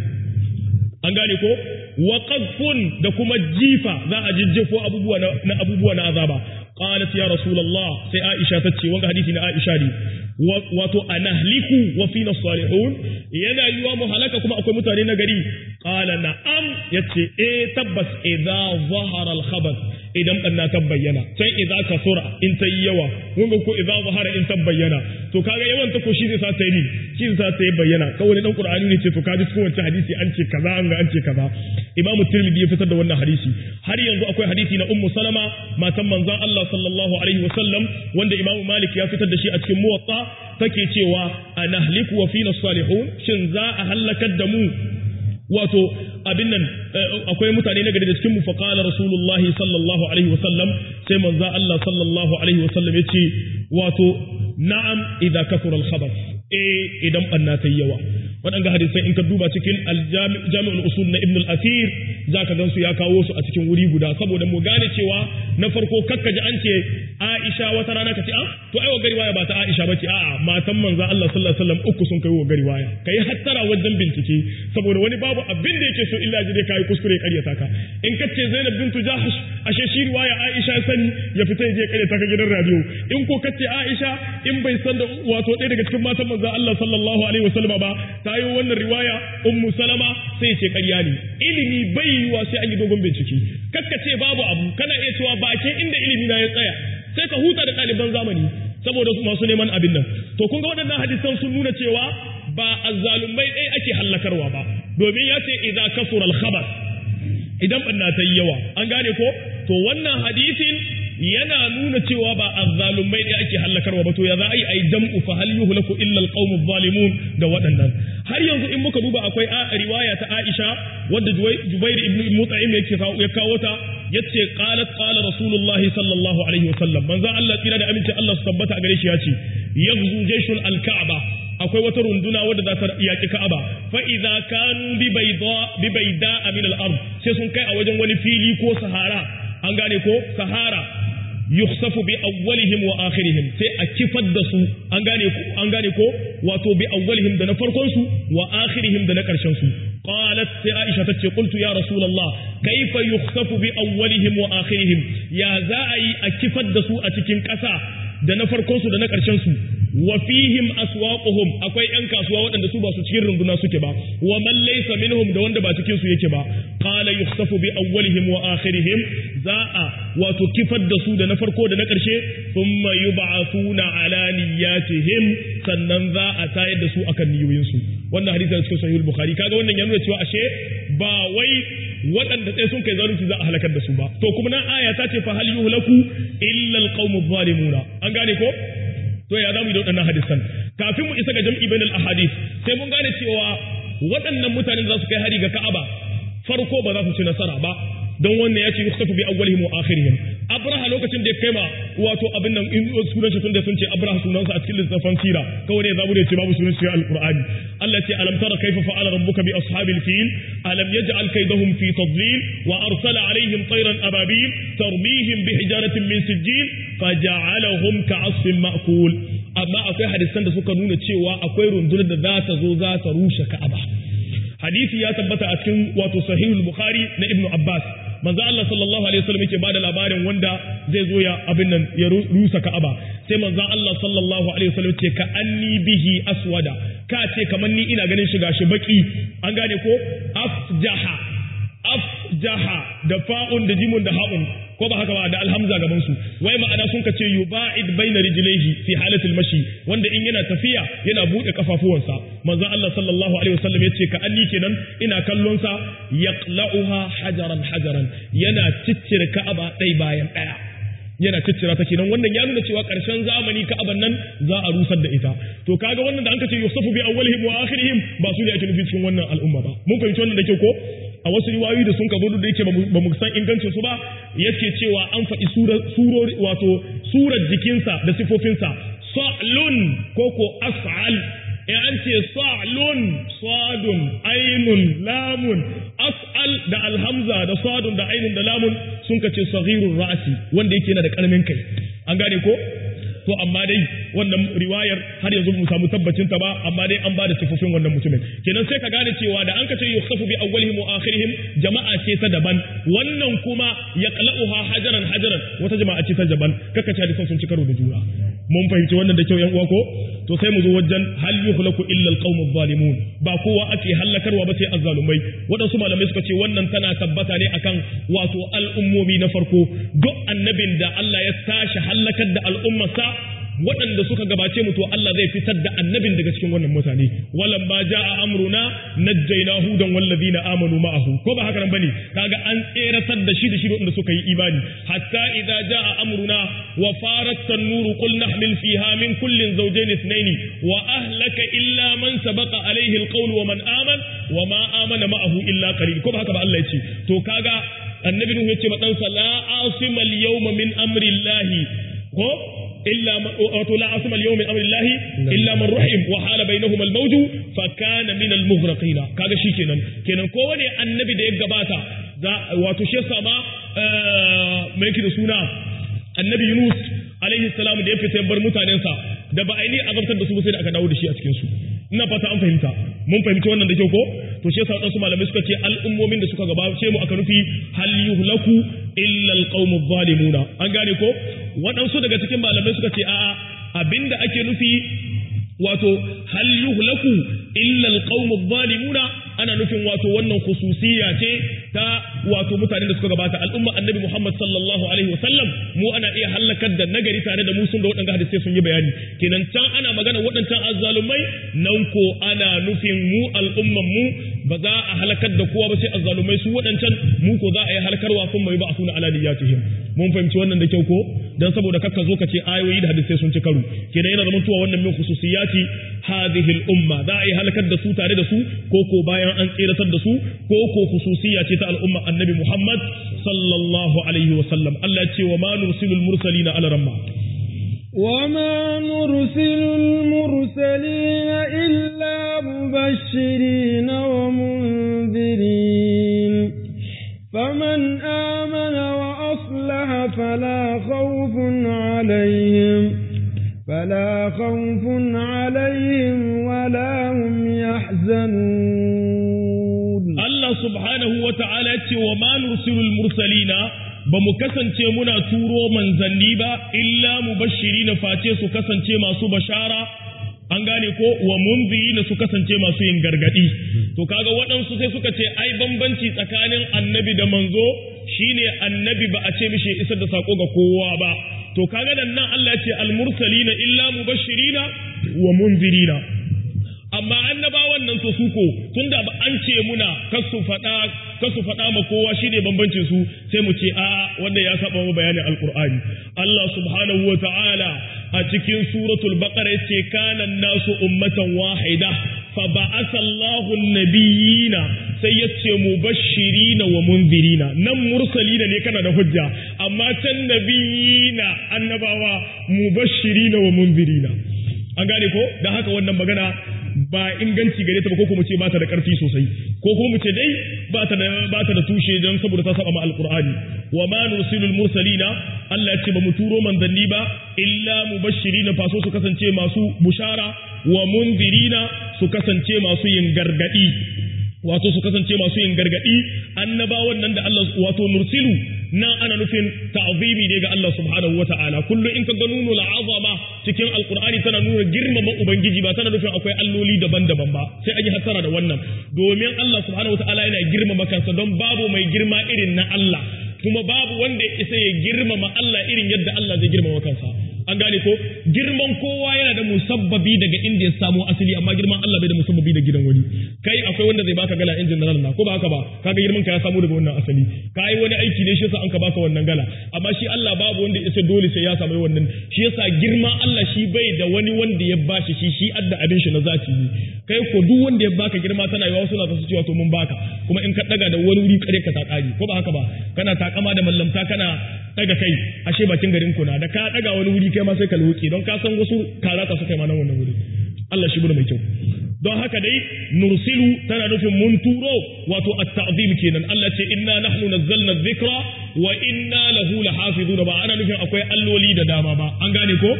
an gane ko wa qadfun da kuma jifa za a jijjefo abubuwa na abubuwa na azaba qalat ya rasulullah sai aisha tace wanga hadisi na aisha ne wato anahliku wa fina salihun yana yiwa mu halaka kuma akwai mutane na gari qala na'am yace eh tabbas idza zahara al-khabath idan banna ta bayyana sai idza kasura in ta yawa mun ko idza zahara in ta bayyana to kaga yawan ta ko shi zai sa ta yi shi zai sa ta yi bayyana kawai dan qur'ani ne ce to kaji cikin wancan hadisi an ce kaza an ga an ce kaza imam tirmidhi ya fitar da wannan hadisi har yanzu akwai hadisi na ummu salama matan manzon Allah sallallahu alaihi wasallam wanda imam malik ya fitar da shi a cikin muwatta take cewa anahliku wa fina salihun shin za a halakar da mu wato abin nan akwai mutane na gari da cikin mu fa qala rasulullahi sallallahu alaihi wasallam sai manzo Allah sallallahu alaihi wasallam yace wato na'am idza kasura al-khabath eh idan banna ta yawa waɗanga hadisai in ka duba cikin jami'ul usul na ibn al-asir zaka gansu ya kawo su a cikin wuri guda saboda mu gane cewa na farko kakkaji an ce Aisha wata rana ka ce ah to ai wa riwaya ba ta Aisha bace a'a matan manzon Allah sallallahu alaihi wasallam uku sun kai wa riwaya kai hattara wajen bincike saboda wani babu abin da yake so illa ji dai kai kuskure ƙaryata ka in ka ce Zainab bintu Jahsh ashe shi riwaya Aisha sani ya fita ya je ƙaryata ka gidan radio in ko ka ce Aisha in bai san da wato ɗaya daga cikin matan manzon Allah sallallahu alaihi wasallam ba ta yi wannan riwaya Ummu Salama sai ya ce ƙarya ne ilimi bai yiwa sai an yi dogon bincike kakka ce babu abu kana iya cewa bakin inda ilimi na ya tsaya sai ka huta da ɗaliban zamani saboda masu neman abin nan to kun ga waɗannan hadisan sun nuna cewa ba azzalumai ɗaya ake hallakarwa ba domin ya ce idza kasura al-khabar idan banna ta yi yawa an gane ko to wannan hadisin yana nuna cewa ba azzalumai ɗaya ake hallakarwa ba to ya za a yi ai jam'u fa hal yuhlaku illa al-qawmu zalimun da waɗannan har yanzu in muka duba akwai riwaya ta Aisha wadda Jubair ibn Mut'im yake ya kawo ta yace qalat qala rasulullahi sallallahu alaihi wasallam manzo Allah tsira da aminci Allah su tabbata a gare shi yace yaghzu jayshul al-ka'ba akwai wata runduna wadda za ta yaki ka'aba fa idza kanu bi bayda bi bayda min al-ard sai sun kai a wajen wani fili ko sahara an gane ko sahara yukhsafu bi awwalihim wa akhirihim sai a kifar da su an gane ko an gane ko wato bi awwalihim da na farkon su wa akhirihim da na karshen su qalat sai aisha tace qultu ya rasulullah kaifa yukhsafu bi awwalihim wa akhirihim ya za a yi a kifar da su a cikin ƙasa da na farkon su da na karshen su wa fihim aswaquhum akwai yan kasuwa waɗanda su ba su cikin runduna suke ba wa man laysa minhum da wanda ba cikin su yake ba qala yukhsafu bi awwalihim wa akhirihim za a wato kifar da su da na farko da na ƙarshe thumma yub'athuna ala niyyatihim sannan za a tayar da su akan niyoyin su wannan hadisi da cikin sahih bukhari kaga wannan ya nuna cewa ashe ba wai waɗanda sai sun kai zalunci za a halakar da su ba to kuma nan aya ta ce fa hal yuhlaku illa alqawmu zalimuna an gane ko to ya zamu yi da waɗannan hadisan kafin mu isa ga jam'i bainal ahadith sai mun gane cewa waɗannan mutanen za su kai hari ga Ka'aba farko ba za su ci nasara ba don wannan ya ce yukhsafu bi awwalihim wa akhirihim abraha lokacin da ya kai ma wato abin nan in sunan shi tunda sun ce abraha sunansa a cikin littafin sira kawai ne zamu da ce babu sunan shi alqur'ani Allah ce alam tara kaifa fa'ala rabbuka bi ashabil fil alam yaj'al kaydahum fi tadlil wa arsala alaihim tayran ababil tarmihim bi hijaratin min sijil faja'alahum ka'asfin ma'kul amma akwai hadisan da suka nuna cewa akwai rundunar da za ta zo za ta rushe ka'aba hadisi ya tabbata a cikin wato sahihul bukhari na ibnu abbas manzo Allah sallallahu alaihi wasallam yake bada labarin wanda zai zo ya abin nan ya rusa Ka'aba sai manzo Allah sallallahu alaihi wasallam ce ka anni bihi aswada ka ce kamar ni ina ganin shiga shi baki an gane ko afjaha afjaha da fa'un da jimun da ha'un ko ba haka ba da alhamza gaban su wai ma'ana sun kace yuba'id baina rijlaihi fi halatil mashi wanda in yana tafiya yana bude kafafuwansa manzo Allah sallallahu alaihi wasallam yace ka anni kenan ina kallon sa yaqla'uha hajaran hajaran yana ciccire ka'aba dai bayan daya yana ciccira ta kenan wannan ya nuna cewa karshen zamani ka'aban nan za a rusar da ita to kaga wannan da an kace yusufu bi awwalihim wa akhirihim ba su ne ake nufi cikin wannan al'umma ba mun fahimci wannan da kyau ko a wasu riwayoyi da sun ka gudu da yake ba mu san ingancin su ba yake cewa an faɗi surori wato surar jikinsa da sifofinsa sa'lun ko ko as'al in an ce sa'lun sadun ainun lamun as'al da alhamza da sadun da ainun da lamun sun ka ce saghirur ra'si wanda yake yana da karamin kai an gane ko to amma dai wannan riwayar har yanzu mu samu tabbacin ta ba amma dai an bada sifofin wannan mutumin kenan sai ka gane cewa da an kace yukhsafu bi awwalihim wa akhirihim jama'a ce ta daban wannan kuma yaqla'uha hajaran hajaran wata jama'a ce ta daban kaka ce hadisan sun ci karo da juna mun fahimci wannan da kyau yan uwa ko to sai mu zo wajen hal yuhlaku illa alqawmu zalimun ba kowa ake hallakarwa ba sai azzalumai waɗansu malamai suka ce wannan tana tabbata ne akan wato al'ummomi na farko duk annabin da Allah ya tashi hallakar da al'ummarsa waɗanda suka gabace mu to Allah zai fitar da annabin daga cikin wannan mutane walan ba ja'a amruna najjayna hudan wallazina amanu ma'ahu ko ba haka nan bane kaga an tseratar da shi da shi waɗanda suka yi imani hatta idza ja'a amruna wa farat tanuru qul nahmil fiha min kullin zawjayn ithnayn wa ahlaka illa man sabaqa alayhi alqawl wa man aman wa ma amana ma'ahu illa qalil ko ba haka ba Allah ya ce to kaga annabi nuhu ya ce ma ɗansa la asima al-yawma min amri llahi ko إلا من لا عاصم اليوم من أمر الله إلا من رحم وحال بينهما الموج فكان من المغرقين كذا شيء كنا كنا كوني النبي ده يجباتا ذا واتوشي سما ما يكيد سونا النبي يونس alaihi salam da ya fita ya bar mutanensa da ba aini azabtar da su sai da aka dawo da shi a cikin su ina fata an fahimta mun fahimci wannan da kyau ko to shi yasa wadansu malamai suka ce al'ummomin da suka gabace mu aka nufi hal yuhlaku illa alqawmu zalimuna an gane ko wadansu daga cikin malamai suka ce a'a abinda ake nufi wato hal yuhlaku illa alqawmu zalimuna ana nufin wato wannan khususiyya ce ta wato mutanen da suka gabata al'umma annabi Muhammad sallallahu alaihi wasallam mu ana iya halakar da nagari tare da mu sun da waɗanda hadisai sun yi bayani kenan can ana magana waɗancan azzalumai nan ko ana nufin mu al'umman mu ba za a halakar da kowa ba sai azzalumai su waɗancan mu ko za a yi halakarwa kun mai ba a suna aladiyatihim mun fahimci wannan da kyau ko dan saboda kakka zo ka ce ayoyi da hadisai sun ci karo kenan yana zama tuwa wannan min khususiyati hadhihi al-umma za a yi halakar da su tare da su ko ko bayan an tsiratar da su ko ko khususiyya ce ta al'umma annabi Muhammad sallallahu alaihi wa sallam Allah ya ce wa ma nursilul mursalina ala ramma وما نرسل المرسلين إلا مبشرين ومنذرين فمن آمن وأصلح فلا خوف عليهم فلا خوف عليهم ولا هم يحزنون الله سبحانه وتعالى وما نرسل المرسلين ba mu kasance muna turo manzanni ba illa mu bashiri na face su kasance masu bashara an gane ko wa munziri na su kasance masu yin gargadi to kaga waɗansu sai suka ce ai bambanci tsakanin annabi da manzo shine annabi ba a ce mishi isar da sako ga kowa ba to kaga nan nan Allah ce almursalina illa mubashirina wa munzirina amma annabawan nan to su ko tunda ba an ce muna kasu faɗa kasu faɗa ma kowa shine bambancin su sai mu ce a wanda ya saba mu bayanin alqur'ani Allah subhanahu wa ta'ala a cikin suratul baqara yace kana nasu ummatan wahida fa ba'atha Allahu an-nabiyina sai yace mubashirina wa munzirina nan mursalina ne kana da hujja amma can nabiyina annabawa mubashirina wa munzirina an gane ko dan haka wannan magana ba inganci gare ta ba ko kuma ce ba ta da karfi sosai ko kuma mu ce dai ba ta da ba ta da tushe don saboda ta saba ma alqur'ani wa ma nursilul mursalina Allah ce ba mu turo manzanni ba illa mubashirina faso su kasance masu bushara wa munzirina su kasance masu yin gargadi wato su kasance masu yin gargadi annabawan nan da Allah wato nursilu nan ana nufin ta'zimi ne ga Allah subhanahu wa ta'ala kullu in ka ga nunu azama cikin alqur'ani tana nuna girmama ubangiji ba tana nufin akwai alloli daban-daban ba sai an yi hasara da wannan domin Allah subhanahu wa ta'ala yana girmama kansa don babu mai girma irin na Allah kuma babu wanda ya isa ya girmama Allah irin yadda Allah zai girmama kansa an gane ko girman kowa yana da musabbabi daga inda ya samo asali amma girman Allah bai da musabbabi da gidan wani kai akwai wanda zai baka gala injin na ko ba haka ba kaga girman ka ya samu daga wannan asali kai wani aiki ne shi yasa an ka baka wannan gala amma shi Allah babu wanda isa dole sai ya samu wannan shi yasa girma Allah shi bai da wani wanda ya bashi shi shi adda abin shi na zati ne kai ko duk wanda ya baka girma tana yawa suna ta cewa to mun baka kuma in ka daga da wani wuri kare ka ta kari ko ba haka ba kana takama da mallamta kana daga kai ashe bakin garin kuna da ka daga wani wuri kai ma sai ka loke don ka san wasu karata su kai ma nan wannan wuri Allah shi bude mai kyau don haka dai nursilu tana nufin mun turo wato at-ta'zim kenan Allah ce inna nahnu nazzalna dhikra wa inna lahu lahafizun ba ana nufin akwai alloli da dama ba an gane ko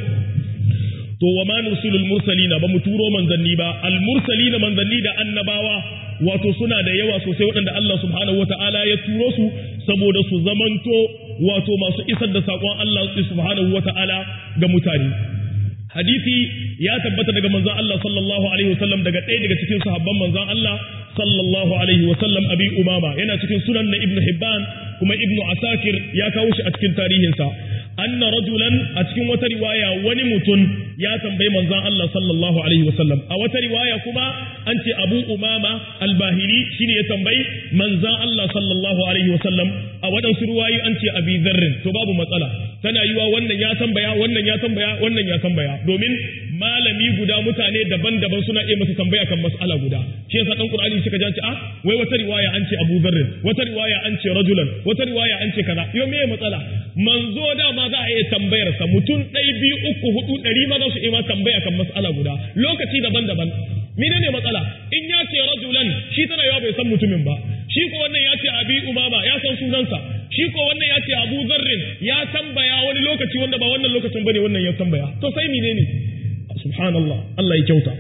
to wa ma nursilul mursalina ba mu turo manzanni ba al mursalina manzanni da annabawa wato suna da yawa sosai waɗanda Allah subhanahu wata'ala ya turo su saboda su zamanto wato masu isar da saƙon Allah subhanahu wata'ala ga mutane hadisi ya tabbata daga manzon Allah sallallahu alaihi wasallam daga ɗaya daga cikin sahabban manzon Allah sallallahu alaihi wasallam abi umama yana cikin sunan na ibnu hibban kuma ibnu asakir ya kawo shi a cikin tarihinsa anna rajulan a cikin wata riwaya wani mutum ya tambayi manzon Allah sallallahu alaihi wasallam a wata riwaya kuma an ce Abu Umama al-Bahili shine ya tambayi manzon Allah sallallahu alaihi wasallam a waɗansu riwayoyi an ce Abi Dharr to babu matsala tana yiwa wannan ya tambaya wannan ya tambaya wannan ya tambaya domin malami guda mutane daban-daban suna iya masa tambaya kan mas'ala guda shi yasa dan Qur'ani suka ji a wai wata riwaya an ce Abu Dharr wata riwaya an ce rajulan wata riwaya an ce kaza yo me matsala manzo dama za a iya tambayar sa mutum ɗai biyu uku hudu ɗari ma za su iya tambaya kan mas'ala guda lokaci daban-daban mine ne matsala in ya ce rajulan shi tana yawa bai san mutumin ba shi ko wannan ya ce abi umama ya san sunansa shi ko wannan ya ce Abu Zarrin ya tambaya wani lokaci wanda ba wannan lokacin bane wannan ya tambaya to sai menene subhanallah Allah ya kyauta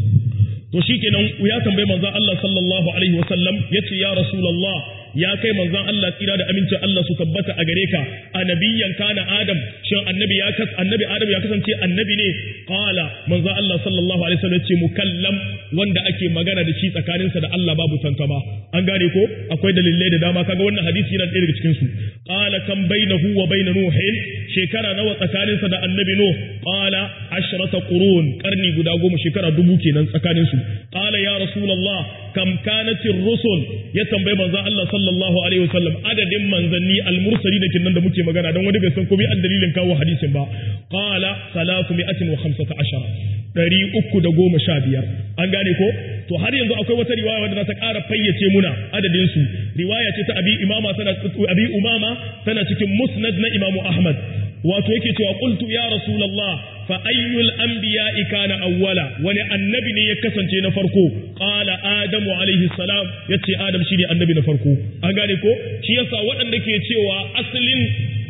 to shikenan ya tambayi manzon Allah sallallahu alaihi wasallam yace ya rasulullah ya kai manzon Allah tsira da amincin Allah su tabbata a gare ka annabiyan kana adam shin annabi ya kas annabi adam ya kasance annabi ne qala manzon Allah sallallahu alaihi wasallam yace mukallam wanda ake magana da shi tsakaninsa da Allah babu tantama an gane ko akwai dalilai da dama kaga wannan hadisi yana ɗaya daga cikin su qala kam bainahu wa bain nuhin shekara nawa tsakaninsa da annabi nuh qala ashrata qurun karni guda goma shekara dubu kenan tsakanin su qala ya rasulullah kam kanat rusul ya tambayi manzon Allah sallallahu alaihi wasallam adadin manzanni al-mursali da kinnan da muke magana don wani bai san komai dalilin kawo hadisin ba qala salatu mi'atin wa khamsata ashara ɗari uku da goma sha biyar an gane ko to har yanzu akwai wata riwaya wadda ta ƙara fayyace muna adadin su riwaya ce ta abi imama tana abi umama tana cikin musnad na imamu ahmad wato yake cewa qultu ya rasulullah fa ayyul anbiya'i kana awwala wani annabi ne ya kasance na farko qala adamu alaihi salam yace adam shine annabi na farko an gane ko shi yasa waɗanda ke cewa asalin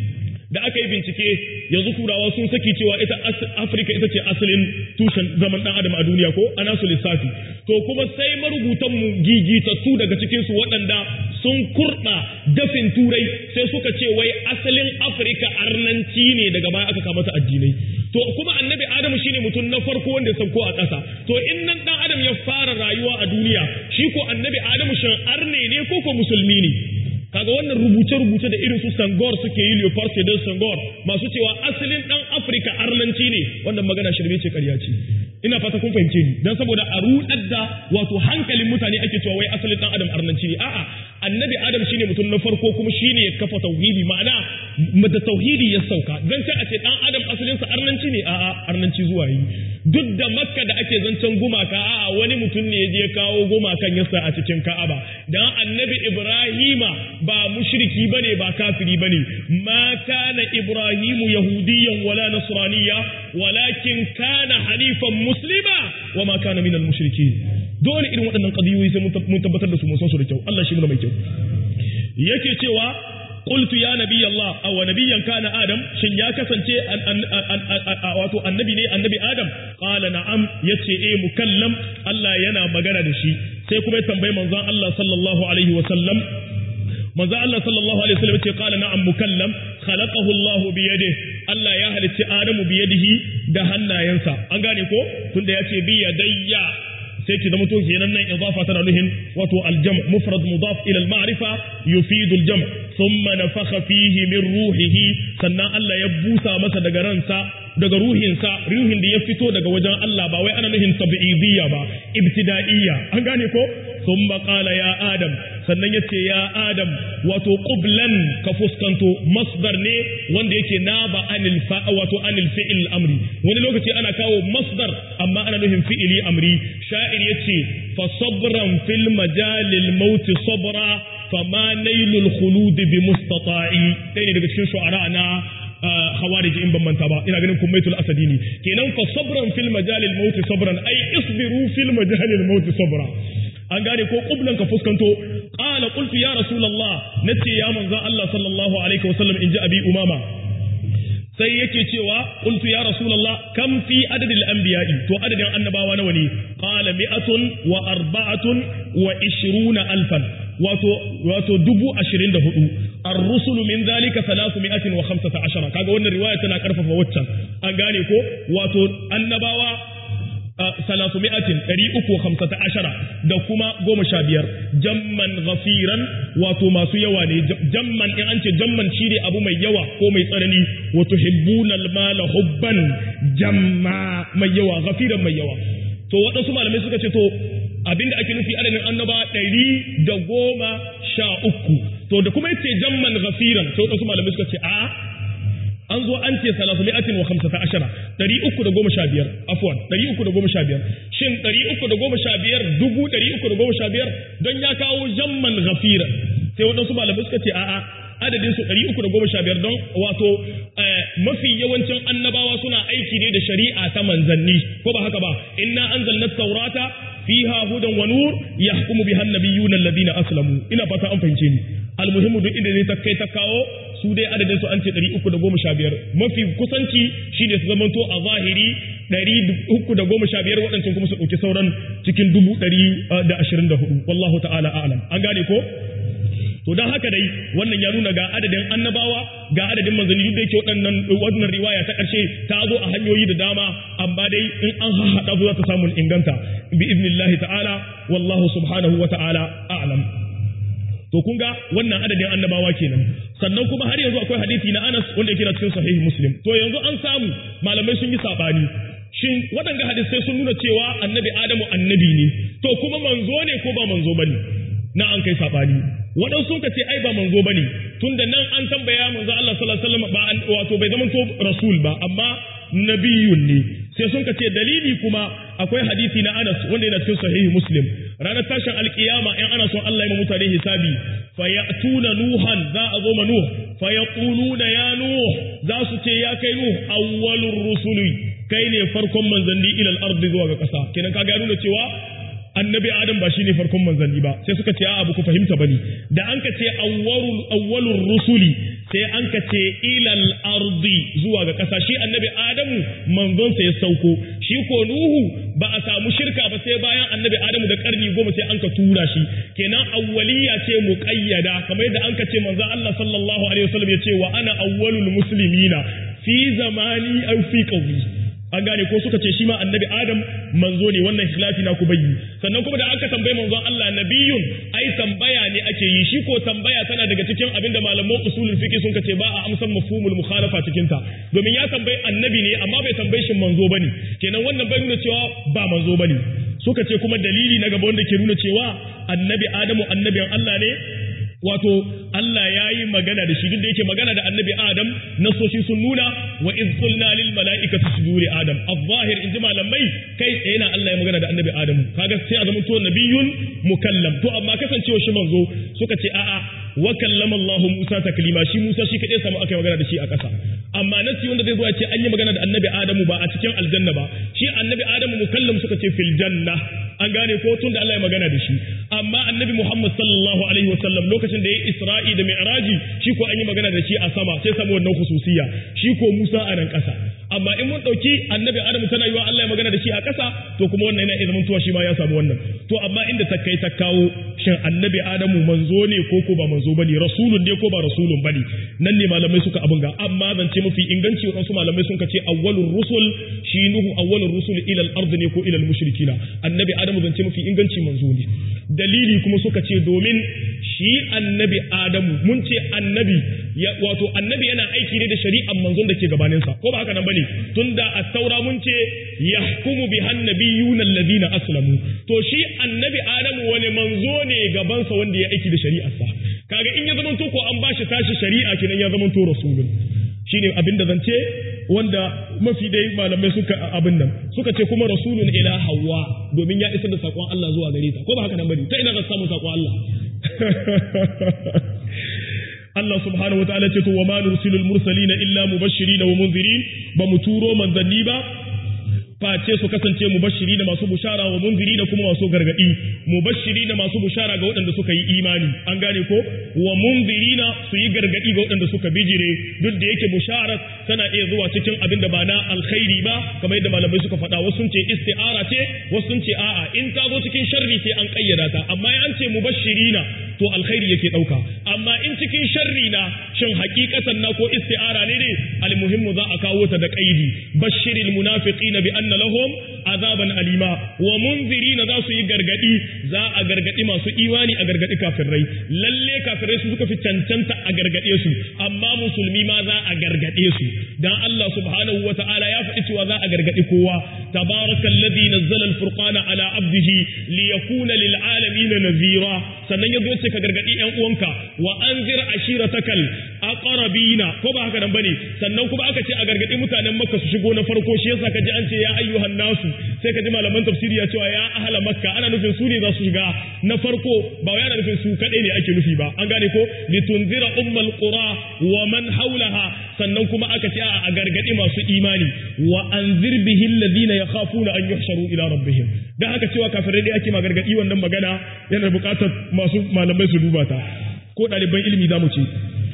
da aka yi bincike yanzu turawa sun saki cewa ita afirka ita ce asalin tushen zaman dan adam a duniya ko ana su lissafi to kuma sai marubutan mu gigitattu daga cikin su waɗanda sun kurɗa dafin turai sai suka ce wai asalin afirka arnanci ne daga baya aka kama ta addinai to kuma annabi adamu shine mutum na farko wanda ya sauko a ƙasa to in nan dan adam ya fara rayuwa a duniya shi ko annabi adamu shan arne ne ko ko musulmi ne kaga wannan rubuce-rubuce da irin su sangor suke yi leopard sedar sangor masu cewa asalin dan afirka arnanci ne wannan magana shirme ce karya ce ina fata kun fahimce ni dan saboda a rudar da wato hankalin mutane ake cewa wai asalin dan adam arnanci ne a'a annabi adam shine mutum na farko kuma shine ya kafa tauhidi ma'ana da tauhidi ya sauka dan sai a ce dan adam asalin sa arnanci ne a'a arnanci zuwa yi duk da makka da ake zancen gumaka a'a wani mutum ne ya je kawo gumakan yasa a cikin ka'aba dan annabi ibrahima ba mushriki bane ba kafiri bane ma kana ibrahimu yahudiyyan wala nasraniyya walakin kana halifan muslima wa ma kana minal mushrikin dole irin waɗannan qadiyoyi sai mun tabbatar da su mun san su da kyau Allah shi mu mai kyau yake cewa qultu ya nabiy Allah aw nabiyyan kana adam shin ya kasance wato annabi ne annabi adam qala na'am yace eh mukallam Allah yana magana da shi sai kuma ya tambayi manzon Allah sallallahu alaihi wa sallam manzo Allah sallallahu alaihi wasallam ce qala na'am mukallam khalaqahu Allah bi yadihi Allah ya halicci Adamu bi yadihi da hannayensa an gane ko tunda yace bi yadayya sai ki zama to kenan nan idafa tana nuhin wato aljam mufrad mudaf ila al-ma'rifa yufidu al-jam thumma nafakha fihi min ruhihi sannan Allah ya busa masa daga ransa daga ruhinsa ruhin da ya fito daga wajen Allah ba wai ana nuhin tabi'idiyya ba ibtida'iyya an gane ko thumma qala ya adam sannan yace ya adam wato qublan ka fuskanto masdar ne wanda yake naba anil fa wato anil fi'il amri wani lokaci ana kawo masdar amma ana nufin fi'ili amri sha'ir yace fa sabran fil majalil maut sabra fama nailul khulud bi mustata'i dai ne daga cikin shu'ara na khawarij in ban manta ba ina ganin kumaitul asadi ne kenan fa sabran fil majalil maut sabran ai isbiru fil majalil maut sabra an gane ko kublan ka fuskanto qala qultu ya rasulullah nace ya manzo Allah sallallahu alaihi wasallam inji abi umama sai yake cewa qultu ya rasulullah kam fi adadil anbiya'i to adadin annabawa nawa ne qala mi'atun wa arba'atun wa ishruna alfan wato wato dubu ashirin da hudu ar-rusul min zalika salasu mi'atin wa khamsata ashara kaga wannan riwaya tana karfafa waccan an gane ko wato annabawa salasu mi'atin ɗari uku hamsata ashara da kuma goma sha biyar jamman ghafiran wato masu yawa ne jamman in an ce jamman shi ne abu mai yawa ko mai tsanani wato hibbunal mala hubban jamma mai yawa ghafiran mai yawa to waɗansu malamai suka ce to abinda ake nufi adadin annaba ɗari da goma sha uku to da kuma yace jamman ghafiran to waɗansu malamai suka ce a an zo an ce salatu mi'atin wa khamsata ashara ɗari uku da goma sha biyar afwan ɗari uku da goma sha biyar shin ɗari uku da goma sha biyar dubu ɗari uku da goma sha biyar don ya kawo jamman ghafira sai waɗansu malamai suka ce a'a adadin su ɗari uku da goma sha biyar don wato mafi yawancin annabawa suna aiki ne da shari'a ta manzanni ko ba haka ba inna anzalna taurata fiha hudan wa nur yahkumu biha an-nabiyyuna alladhina aslamu ina fata an fahimce ni almuhimmu duk inda ne ta kai ta kawo su dai adadin su an ce 315 mafi kusanci shine su zamanto a zahiri 315 waɗancan kuma su ɗauki sauran cikin 124 wallahu ta'ala a'lam an gane ko to don haka dai wannan ya nuna ga adadin annabawa ga adadin manzanni duk da yake waɗannan wannan riwaya ta ƙarshe ta zo a hanyoyi da dama amma dai in an haɗa su za ta samu inganta bi idnillahi ta'ala wallahu subhanahu wa ta'ala a'lam to kun ga wannan adadin annabawa kenan sannan kuma har yanzu akwai hadisi na Anas wanda yake cikin sahih Muslim to yanzu an samu malamai sun yi sabani shin waɗanga hadisai sun nuna cewa annabi Adamu annabi ne to kuma manzo ne ko ba manzo bane na an kai sabani waɗansu sun ce ai ba manzo bane tunda nan an tambaya manzo Allah sallallahu alaihi wasallam ba wato bai zama to rasul ba amma nabiyun ne sai sun ce dalili kuma akwai hadisi na Anas wanda yana cikin sahihi Muslim ranar tashin alkiyama in ana son Allah ya ma mutane hisabi fayatuna nuhan za a zo ma nuh fayaquluna ya nuh za su ce ya kai nuh awwalur rusuli kai ne farkon manzanni ila al-ardi zuwa ga kasa kenan kaga nuna cewa annabi adam ba shine farkon manzanni ba sai suka ce a'a ba ku fahimta bane da an ka ce awwalul awwalur rusuli sai an ka ce ilal ardi zuwa ga ƙasa shi annabi adamu manzonsa ya sauko shi ko nuhu ba a samu shirka ba sai bayan annabi adamu da karni goma sai an ka tura shi kenan awwaliya ce muqayyada kamar yadda an ka ce manzon Allah sallallahu alaihi wasallam ya ce wa ana awwalul muslimina fi zamani aw fi qawli an gane ko suka ce shi ma annabi adam manzo ne wannan khilafi na ku bayyi sannan kuma da aka tambaye manzon Allah nabiyun ai tambaya ne ake yi shi ko tambaya tana daga cikin abinda malaman usulul fiqh sun ce ba a amsan mafhumul mukhalafa cikin ta domin ya tambayi annabi ne amma bai tambaye shi manzo bane kenan wannan bai nuna cewa ba manzo bane suka ce kuma dalili na gaba wanda ke nuna cewa annabi adamu annabin Allah ne wato Allah ya yi magana da shi duk da yake magana da annabi Adam nasoshi sun nuna wa iz qulna lil mala'ikati sujudu li Adam az-zahir inji malamai kai tsaye na Allah ya magana da annabi Adam kaga sai a zama to nabiyun mukallam to amma kasancewa shi manzo suka ce a'a wa kallama Allah Musa taklima shi Musa shi kadai samu aka magana da shi a ƙasa amma nasi wanda zai zo ya ce an yi magana da annabi Adamu ba a cikin aljanna ba shi annabi Adamu mukallam suka ce fil janna an gane ko tun da Allah ya magana da shi amma annabi Muhammad sallallahu alaihi wasallam lokacin da ya Isra'i da Mi'raji shi ko an yi magana da shi a sama sai samu wannan khususiyya shi ko Musa a nan ƙasa amma in mun dauki annabi Adamu tana yiwa Allah ya magana da shi a ƙasa to kuma wannan yana izinin tuwa shi ma ya samu wannan to amma inda ta kai ta kawo shin annabi Adamu manzo ne ko ko ba manzo bane rasulun ne ko ba rasulun bane nan ne malamai suka abun ga amma zance mafi inganci waɗansu malamai sun ce awwalur rusul shi nuhu awwalur rusul ila al-ard ne ko ila al-mushrikina annabi Adamu zance mafi inganci manzo ne dalili kuma suka ce domin shi annabi Adamu mun ce annabi wato annabi yana aiki ne da shari'ar manzon da ke gabaninsa ko ba haka nan bane tunda at-taura mun ce yahkumu bi annabiyuna alladhina aslamu to shi annabi Adamu wani manzo ne gabansa wanda ya aiki da shari'arsa kaga in ya zamanto ko an bashi tashi shari'a kenan ya zamanto rasulun shine abin da zance wanda mafi dai malamai suka abin nan suka ce kuma rasulun ila hawa domin ya isar da sakon Allah zuwa gare ta ko ba haka nan bane ta ina za samu sakon Allah Allah subhanahu wa ta'ala ce to wa ma nursilul mursalina illa mubashirin wa munzirin ba mu turo manzanni ba face su kasance mubashiri da masu bushara wa munziri da kuma masu gargadi mubashiri da masu bushara ga waɗanda suka yi imani an gane ko wa munziri na su yi gargadi ga waɗanda suka bijire duk da yake bushara tana iya zuwa cikin abin da ba na alkhairi ba kamar yadda malamai suka faɗa wasu sun ce isti'ara ce wasu sun ce a'a in ta zo cikin sharri sai an kayyada ta amma an ce mubashirina to alkhairi yake ɗauka amma in cikin sharri na shin hakikatan na ko isti'ara ne ne almuhimmu za a kawo ta da kaidi bashiril munafiqina bi anna lahum azaban alima wa munzirina za su yi gargadi za a gargadi masu imani a gargadi kafirai lalle kafirai su suka fi cancanta a gargade su amma musulmi ma za a gargade su dan Allah subhanahu wata'ala ya faɗi cewa za a gargadi kowa tabarakallazi nazzala alfurqana ala abdihi liyakuna lil alamin nazira sannan yazo ce ka gargadi yan uwanka wa anzir ashiratakal aqrabina ko ba haka nan bane sannan kuma aka ce a gargadi mutanen makka su shigo na farko shi yasa kaji an ce ya ayyuhan nasu sai kaji malaman tafsiri ya cewa ya ahla makka ana nufin su ne za su shiga na farko ba wai ana nufin su kadai ne ake nufi ba an gane ko litunzira ummal qura wa man haulaha sannan kuma aka ce a gargadi masu imani wa anzir bihi alladhina yakhafuna an yuhsharu ila rabbihim dan haka cewa kafirai dai ake ma gargadi wannan magana yana buƙatar masu malamai su duba ta ko ɗaliban ilimi za mu ce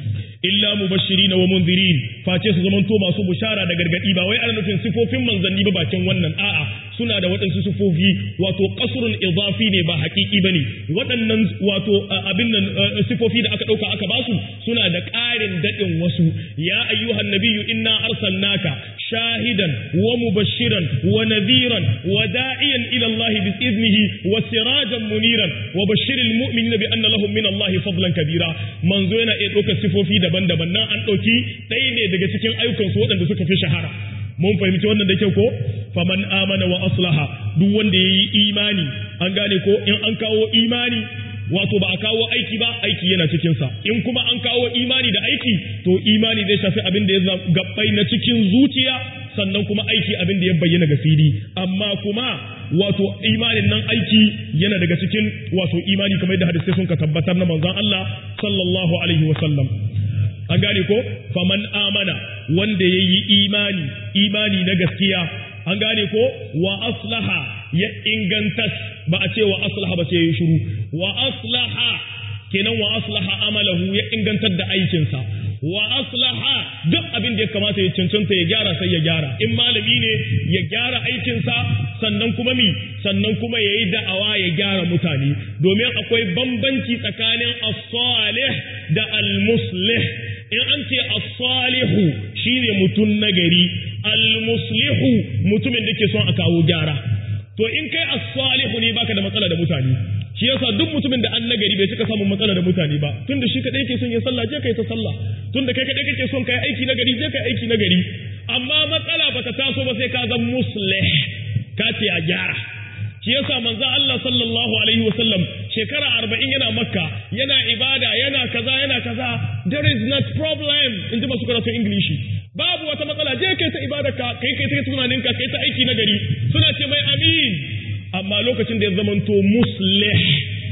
illa mubashirina wa munzirin face su zamanto masu bushara da gargadi ba wai ana nufin sifofin manzanni ba bakin wannan a'a suna da waɗansu sifofi wato qasrun idafi ne ba haƙiƙi bane waɗannan wato abin nan sifofi da aka ɗauka aka basu suna da ƙarin daɗin wasu ya ayyuhan nabiyyu inna arsalnaka shahidan wa mubashiran wa nadhiran wa da'iyan ila Allah bi idnihi wa sirajan muniran wa bashiril mu'minina bi anna lahum min Allah fadlan kabira manzo yana iya ɗaukar sifofi daban-daban nan an ɗauki ɗaya ne daga cikin ayyukansu waɗanda suka fi shahara mun fahimci wannan da kyau ko faman amana wa aslaha duk wanda yayi imani an gane ko in an kawo imani wato ba a kawo aiki ba aiki yana cikin sa in kuma an kawo imani da aiki to imani zai shafi abin da ya gabbai na cikin zuciya sannan kuma aiki abin da ya bayyana ga fili amma kuma wato imanin nan aiki yana daga cikin wato imani kamar yadda hadisai sun ka tabbatar na manzon Allah sallallahu alaihi wa sallam an gane ko faman amana wanda ya yi imani imani na gaskiya an gane ko wa aslaha ya ingantas ba a ce wa aslaha ba sai ya yi shiru wa aslaha kenan wa aslaha amalahu ya ingantar da aikinsa wa aslaha duk abin da ya kamata ya cancanta ya gyara sai ya gyara in malami ne ya gyara aikinsa sannan kuma mi sannan kuma ya yi da'awa ya gyara mutane domin akwai bambanci tsakanin as-salih da al-muslih in an ce as-salihu shine mutum nagari al-muslihu mutumin da ke son a kawo gyara to in kai as-salihu ne baka da matsala da mutane shi yasa duk mutumin da an nagari bai cika samun matsala da mutane ba tunda shi kadai yake son ya sallah je kai ta sallah tunda kai kadai kake son kai aiki nagari je kai aiki nagari amma matsala bata taso ba sai ka zan muslih ka ce a gyara shi yasa manzo Allah sallallahu alaihi wasallam shekara arba'in yana makka yana ibada yana kaza yana kaza there is not problem in ji masu karatun ingilishi babu wata matsala je kai ta ibada ka kai kai ta tunanin ka kai ta aiki na gari suna ce mai amin amma lokacin da ya zamanto muslih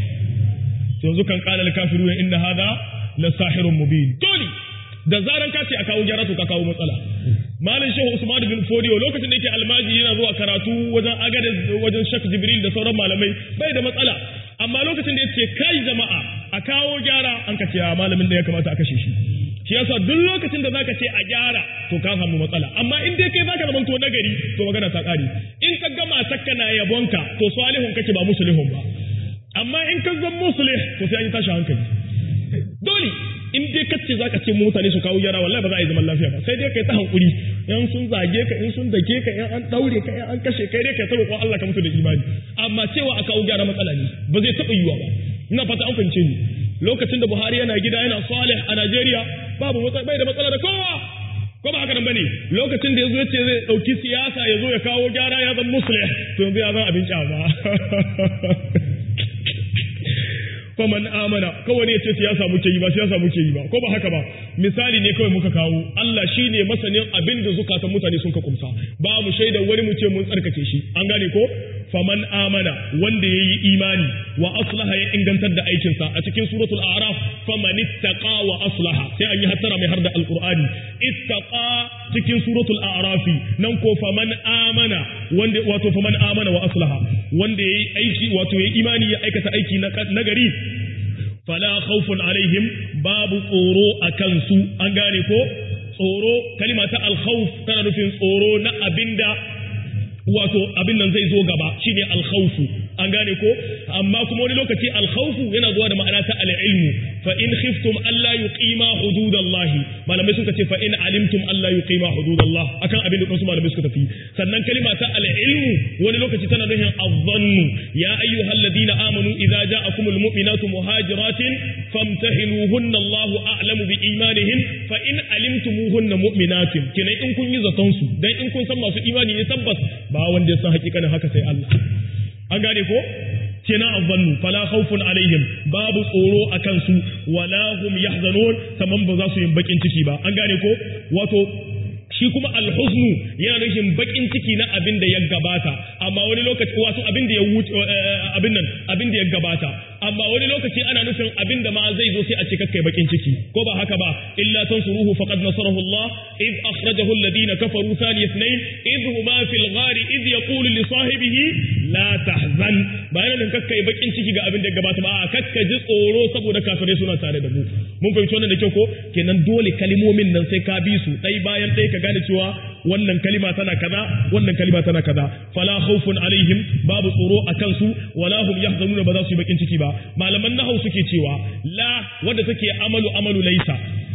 yanzu kan qala al-kafiruna inna hadha la sahirun mubin dole da zaran ka ce a kawo gyara to ka kawo matsala malam shehu usman bin fodiyo lokacin da yake almaji yana zuwa karatu wajen agada wajen shak jibril da sauran malamai bai da matsala amma lokacin da yace kai jama'a a kawo gyara an ka ce malamin da ya kamata a kashe shi shi yasa duk lokacin da zaka ce a gyara to ka samu matsala amma in dai kai zaka zama to nagari to magana ta kare in ka gama takka na yabonka to salihun kake ba musulihun ba amma in ka zama musulih to sai an yi tashi hankali dole in dai kace zaka ce mutane su kawo gyara wallahi ba za a yi zaman lafiya ba sai dai kai ta hankuri in sun zage ka in sun dake ka in an daure ka in an kashe kai dai kai ta roƙon Allah ka mutu da imani amma cewa a kawo gyara matsala ne ba zai taɓa yiwa ba ina fata an fahimce ni lokacin da Buhari yana gida yana salih a Najeriya babu bai da matsala da kowa ko ba haka nan bane lokacin da yazo yace zai dauki siyasa yazo ya kawo gyara ya zama muslih to yanzu ya zama abin kyama faman amana kawai ya ce siyasa muke yi ba siyasa muke yi ba ko ba haka ba misali ne kawai muka kawo Allah shine masanin abin da zukatan mutane sun ka kumsa ba mu shaidar wani mu ce mun tsarkake shi an gane ko faman amana wanda yayi imani wa aslaha ya ingantar da aikinsa a cikin suratul a'raf faman ittaqa wa aslaha sai an yi hattara mai har da alqur'ani ittaqa cikin suratul a'raf nan ko faman amana wanda wato faman amana wa aslaha wanda yayi aiki wato yayi imani ya aikata aiki na gari fala khawfun alaihim babu tsoro a kansu an gane ko tsoro kalima ta alkhawf tana nufin tsoro na abinda wato abin nan zai zo gaba shine alkhawfu an gane ko amma kuma wani lokaci alkhawfu yana zuwa da ma'ana ta al'ilmu fa in khiftum alla yuqima hududallah malamai suka ce fa in alimtum alla yuqima hududallah akan abin da wasu malamai suka tafi sannan kalima ta al'ilmu wani lokaci tana nufin azzannu ya ayyuhalladhina amanu idza ja'akumul mu'minatu muhajiratin famtahinuhunna Allahu a'lamu bi imanihin fa in alimtumuhunna mu'minatin kenan in kun yi zaton su dan in kun san masu imani ne tabbas ba wanda ya san hakikanin haka sai Allah an gane ko kenan azzannu fala khawfun alaihim babu tsoro akan su wala hum yahzanun kaman ba za su yin bakin ciki ba an gane ko wato shi kuma alhuznu yana nufin bakin ciki na abin da ya gabata amma wani lokaci wato abin da ya wuce abin nan abin da ya gabata amma wani lokaci ana nufin abin da ma zai zo sai a ce kakkai bakin ciki ko ba haka ba illa tansuruhu faqad nasarahu Allah id akhrajahu alladhina kafaru thani ithnain id huma fil ghari id yaqulu li sahibihi la tahzan ba yana nufin kakkai bakin ciki ga abin da ya gabata ba a kakka ji tsoro saboda kafirai suna tare da mu mun fahimci wannan da kyau ko kenan dole kalimomin nan sai ka bi su ɗai bayan ɗaya ka gane cewa wannan kalima tana kaza wannan kalima tana kaza fala khawfun alaihim babu tsoro a kansu wala hum yahzanuna ba za su yi bakin ciki ba malaman nahau suke cewa la wadda take amalu amalu laisa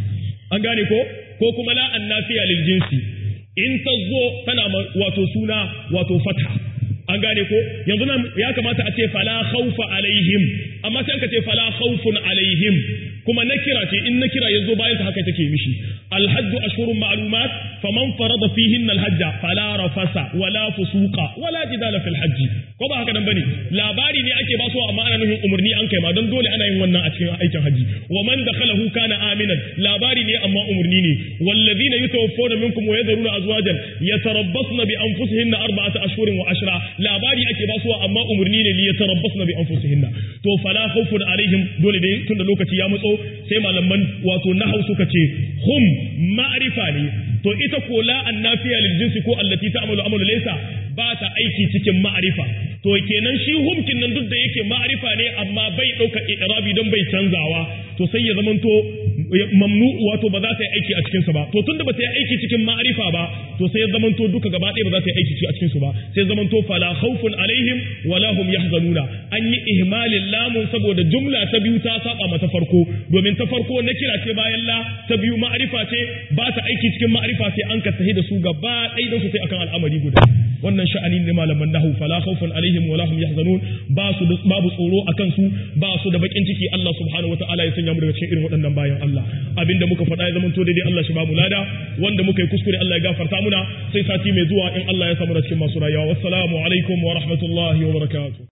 an gane ko ko kuma la annafiya lil jinsi in ta zo tana wato suna wato fatha an gane ko yanzu nan ya kamata a ce fala khawfa alaihim amma sai aka ce fala khawfun alaihim kuma nakira ce in nakira yazo bayan ta haka take mishi alhajj ashhurun ma'lumat faman farada fihin alhajj fala rafasa wala fusuqa wala jidala fil hajj ko ba haka nan bane labari ne ake ba su amma ana nufin umurni an kai ma don dole ana yin wannan a cikin aikin haji wa man dakhalahu kana aminan labari ne amma umurni ne wallazina yatawaffawna minkum wa yadharuna azwajan yatarabbasna bi anfusihinna arba'ata ashhurin wa ashra labari ake ba su amma umurni ne li yatarabbasna bi anfusihinna to fala khawfun alaihim dole dai tunda lokaci ya matso sai malaman wato nahau suka ce hum ma'rifa ne to ita ko la annafiya lil jinsi ko allati ta'malu amalu laysa ba ta aiki cikin ma'rifa to kenan shi humkin nan duk da yake ma'rifa ne amma bai dauka i'rabi don bai canzawa to sai ya zamanto mamnu wato ba za ta yi aiki a cikinsa ba to tunda ba ta yi aiki cikin ma'arifa ba to sai ya zamanto duka gaba ɗaya ba za ta yi aiki a cikinsu ba sai zamanto fala khawfun alaihim wala hum yahzanuna an yi ihmalin lamun saboda jumla ta biyu ta saba mata farko domin ta farko na kira ce bayan la ta biyu ma'arifa ce ba ta aiki cikin ma'arifa sai an ka tahi da su gaba ɗaya don su sai akan al'amari guda wannan sha'ani ne malaman nahu fala khawfun alaihim wala hum yahzanun ba su babu tsoro akan su ba su da bakin ciki Allah subhanahu wataala ya sanya mu daga cikin irin waɗannan bayan Allah abinda muka faɗa ya zamanto daidai Allah shi ba mu lada wanda muka yi kuskure Allah ya gafarta muna sai sati mai zuwa in Allah ya samu da cikin masu rayuwa wassalamu alaikum wa rahmatullahi wa barakatuh